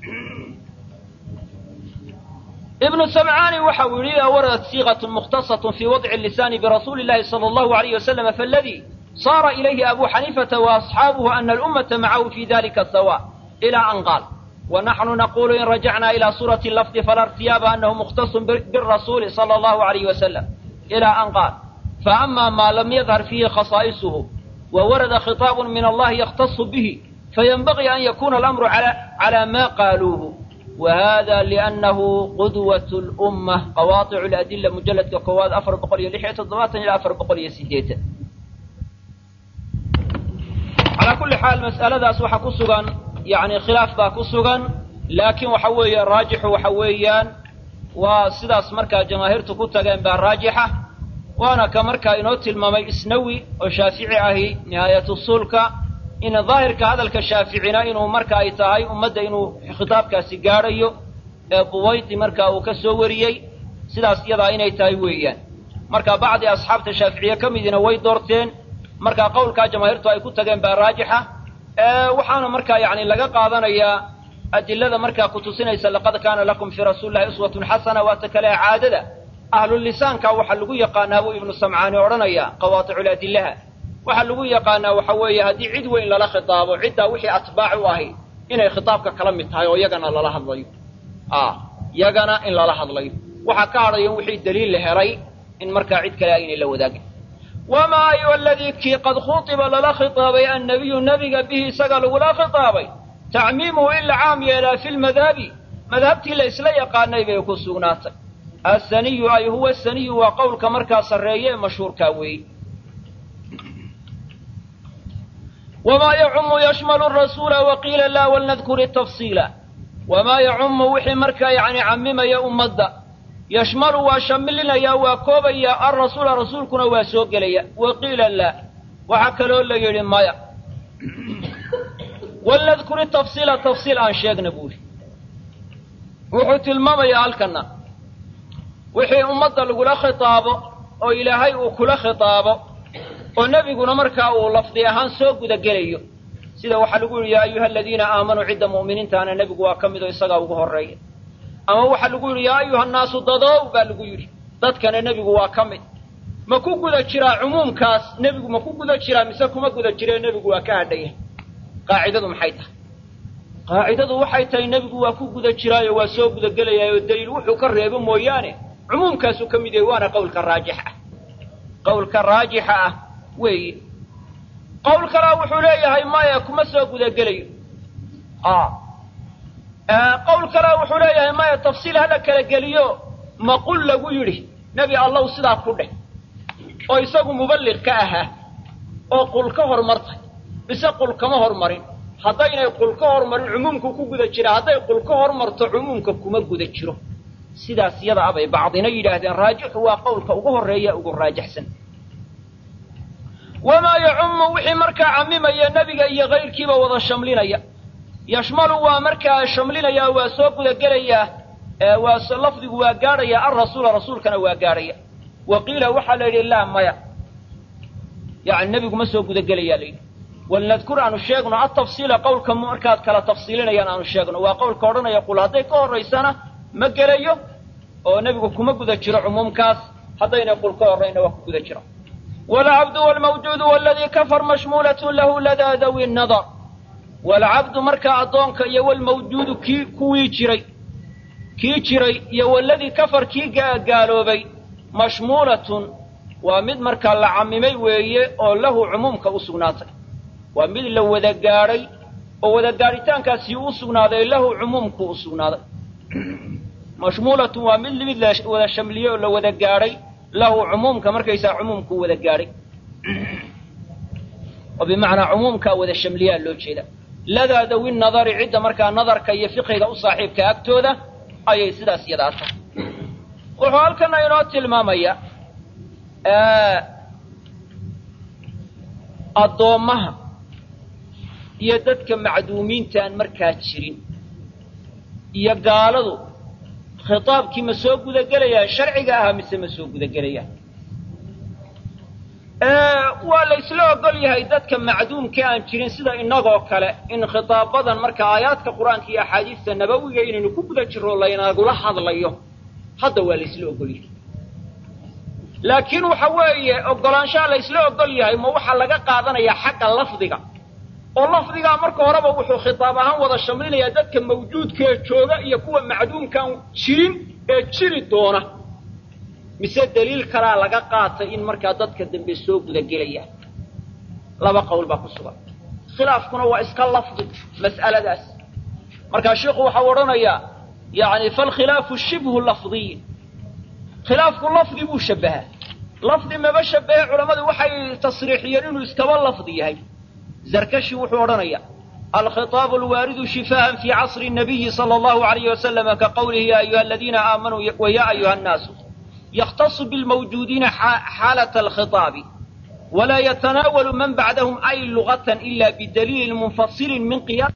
ibnu samcaani waxa uu yidhi idaa waradat siiqatun mukhtasatun fii wadci lisaani birasuuli llahi sala allahu alayh wasalama faaladii saara ilayhi abu xaniifata waasxaabuhu ana alummata macahu fi dalika sawa ila an qaal ونحن نقول إن رجعنا إلى صورة اللفظ فلا ارتياب أنه مختص بالرسول صلى الله عليه وسلم إلى أن قال فأما ما لم يظهر فيه خصائصه وورد خطاب من الله يختص به فينبغي أن يكون الأمر على, على ما قالوه وهذا لأنه قدوة الأمة قواطع الأدلة مجلد كواد أفر بقرية لحية الضباط إلى أفر بقرية سيديته على كل حال مسألة ذا سوحة كسغان يعني khilaaf baa ku sugan laakiin waxa weeye raajixu waxa weeyaan waa sidaas markaa jamaahiirtu ku tageen baa raajixa waana ka markaa inoo tilmaamay isnawi oo shaafici ahi nihaayat usuulka in daahirka hadalka shaaficina inuu marka ay tahay ummadda inuu khitaabkaasi gaadhayo ee buwayti markaa uu ka soo wariyey sidaas iyadaa inay tahay weeyaan marka bacdi asxaabta shaaficiye ka midina way doorteen markaa qowlkaa jamaahiirtu ay ku tageen baa raajixa waxaana markaa yani laga qaadanayaa adilada markaa kutusinaysa laqad kaana lakum fii rasuuli llahi uswatun xasana waata kale caadada ahlulisaanka waxaa lagu yaqaanaa buu ibnu samcaani odhanaya qawaaticuladillaha waxaa lagu yaqaanaa waxa weeye haddii cid weyn lala khitaabo ciddaa wixii atbaac u ahi inay khitaabka kala mid tahay oo yagana lala hadlayo yagana in lala hadlayo waxaa ka hadhayo wixii daliil la helay in markaa cid kale aynay la wadaagin wamaa ayuha aladii kii qad khuطiba lala khitaabay annabiyu nebiga bihi isaga lagula khitaabay tacmiimuhu in la caam yeelaa fi lmadhabi madhabtii la isla yaqaanay bay ku sugnaatay asaniyu ay huwa saniyu waa qowlka markaa sarreeye ee mashhuurkaa weeye wamaa yacumu yashmalu rasuula waqiila laa walnadkur tafsiila wamaa yacumu wixii markaa yani camimaya ummadda yashmalu waa shamilinaya waa koobaya alrasuula rasuulkuna waa soo gelaya waqiila laa waxaa kaloo la yidhi maya walnadkuri tafsiila tafsiil aan sheegna buuri wuxuu tilmaamayaa halkana wixii ummadda lagula khitaabo oo ilaahay uu kula khitaabo oo nebiguna markaa uu lafdi ahaan soo gudagelayo sida waxaa lagu yidhi yaa ayuha aladiina aamanuu cidda mu'miniintaana nebigu waa ka mid oo isagaa ugu horreeya ama waxaa lagu yidhi yaa ayuha nnaasu dadow baa lagu yidhi dadkana nebigu waa ka mid ma ku guda jiraa cumuumkaas nebigu ma ku guda jiraa mise kuma guda jiree nebigu waa ka hadhaya qaacidadu maxay tahay qaacidadu waxay tahay nebigu waa ku guda jiraayo waa soo gudagelayaayo daliil wuxuu ka reebo mooyaane cumuumkaasuu ka mid yahay waana qowlka raajix ah qowlka raajixa ah weeye qowl kalea wuxuu leeyahay maya kuma soo gudagelayo qowl kalea wuxuu leeyahay maya tafsiil hala kala geliyo maqul lagu yidhi nebi allow sidaa ku dheh oo isagu muballiq ka ahaa oo qul ka hormartay mise qul kama hormarin haddaynay qul ka hormarin cumuumku ku guda jira hadday qul ka hormarto cumuumka kuma guda jiro sidaas yada abay bacdina yidhaahdeen raajixu waa qowlka ugu horreeya ugu raajaxsan wamaa yacummu wixii markaa cammimaya nebiga iyo kayrkiiba wada shamlinaya yashmalu waa markaa shamlinaya waa soo gudagelayaa waa lafdigu waa gaadhaya alrasuula rasuulkana waa gaadhaya wa qiila waxaa la yidhi laa maya yani nebigu ma soo gudagelayaa la yidhi walnadkur aanu sheegno atafsiila qowlka markaad kala tafsiilinayaan aanu sheegno waa qowlka odhanaya qul hadday ka horraysana ma gelayo oo nebigu kuma guda jiro cumuumkaas haddaynay qul ka horrayna waa ku guda jiro walcabdu walmawjuudu waladii kafar mashmuulatun lahu ladaa dawi nadar walcabdu markaa addoonka iyo walmawjuudu kii kuwii jiray kii jiray iyo waladii kafar kii gaaloobay mashmuulatun waa mid markaa la cammimay weeye oo lahu cumuumka u sugnaatay waa mid la wada gaadhay oo wada gaadhitaankaasi u sugnaaday lahu cumuumku u sugnaaday mashmuulatun waa mid mid la wada shamliyey oo la wada gaadhay lahu cumuumka markaysaa cumuumku wada gaadhay oo bimacnaa cumuumkaa wada shamliyaa loo jeeda ladaa dawi nadari cidda markaa nadarka iyo fiqiga u saaxiibka agtooda ayay sidaas yadaa tahay wuxuu halkana inoo tilmaamaya addoommaha iyo dadka macduumiintaan markaa jirin iyo gaaladu khitaabkii ma soo gudagelayaan sharciga ahaa mise ma soo gudagelayaan waa la isla ogol yahay dadka macduumka aan jirin sida innagoo kale in khitaabadan marka aayaadka qur-aanka iyo axaadiista nabawiga inaynu ku guda jirro laynagula hadlayo hadda waa la isla ogol yahay laakiin waxa weeye ogolaanshaha la isla ogol yahay ma waxaa laga qaadanayaa xagga lafdiga oo lafdigaa marka horeba wuxuu khitaab ahaan wada shamlinayaa dadka mawjuudkaee jooga iyo kuwa macduumkaan jirin ee jiri doona mise daliil kalaa laga qaatay in markaa dadka dambe soo gudagelaya laba qowl baa ku sugan khilaafkuna waa iska lafdi mas'aladaas markaa sheikhu waxau odhanayaa yani falkhilaafu shibhu lafdiy khilaafku lafdi buu shabahaa lafdi maba shabahe culammadu waxay tasriixiyeen inuu iskaba lafdi yahay zarkashi wuxuu odhanaya alkhitaabu alwaaridu shifaan fi casri nabiyi sala allahu alayhi wasalama ka qawlihi ya ayuha aladiina aamanuu wa ya ayuha annaasu yakhtasu bilmawjuudiina xaalata alkhitaabi walaa yatanaawalu man bacdahum ay lugatan ila bidaliilin munfasilin min qiyas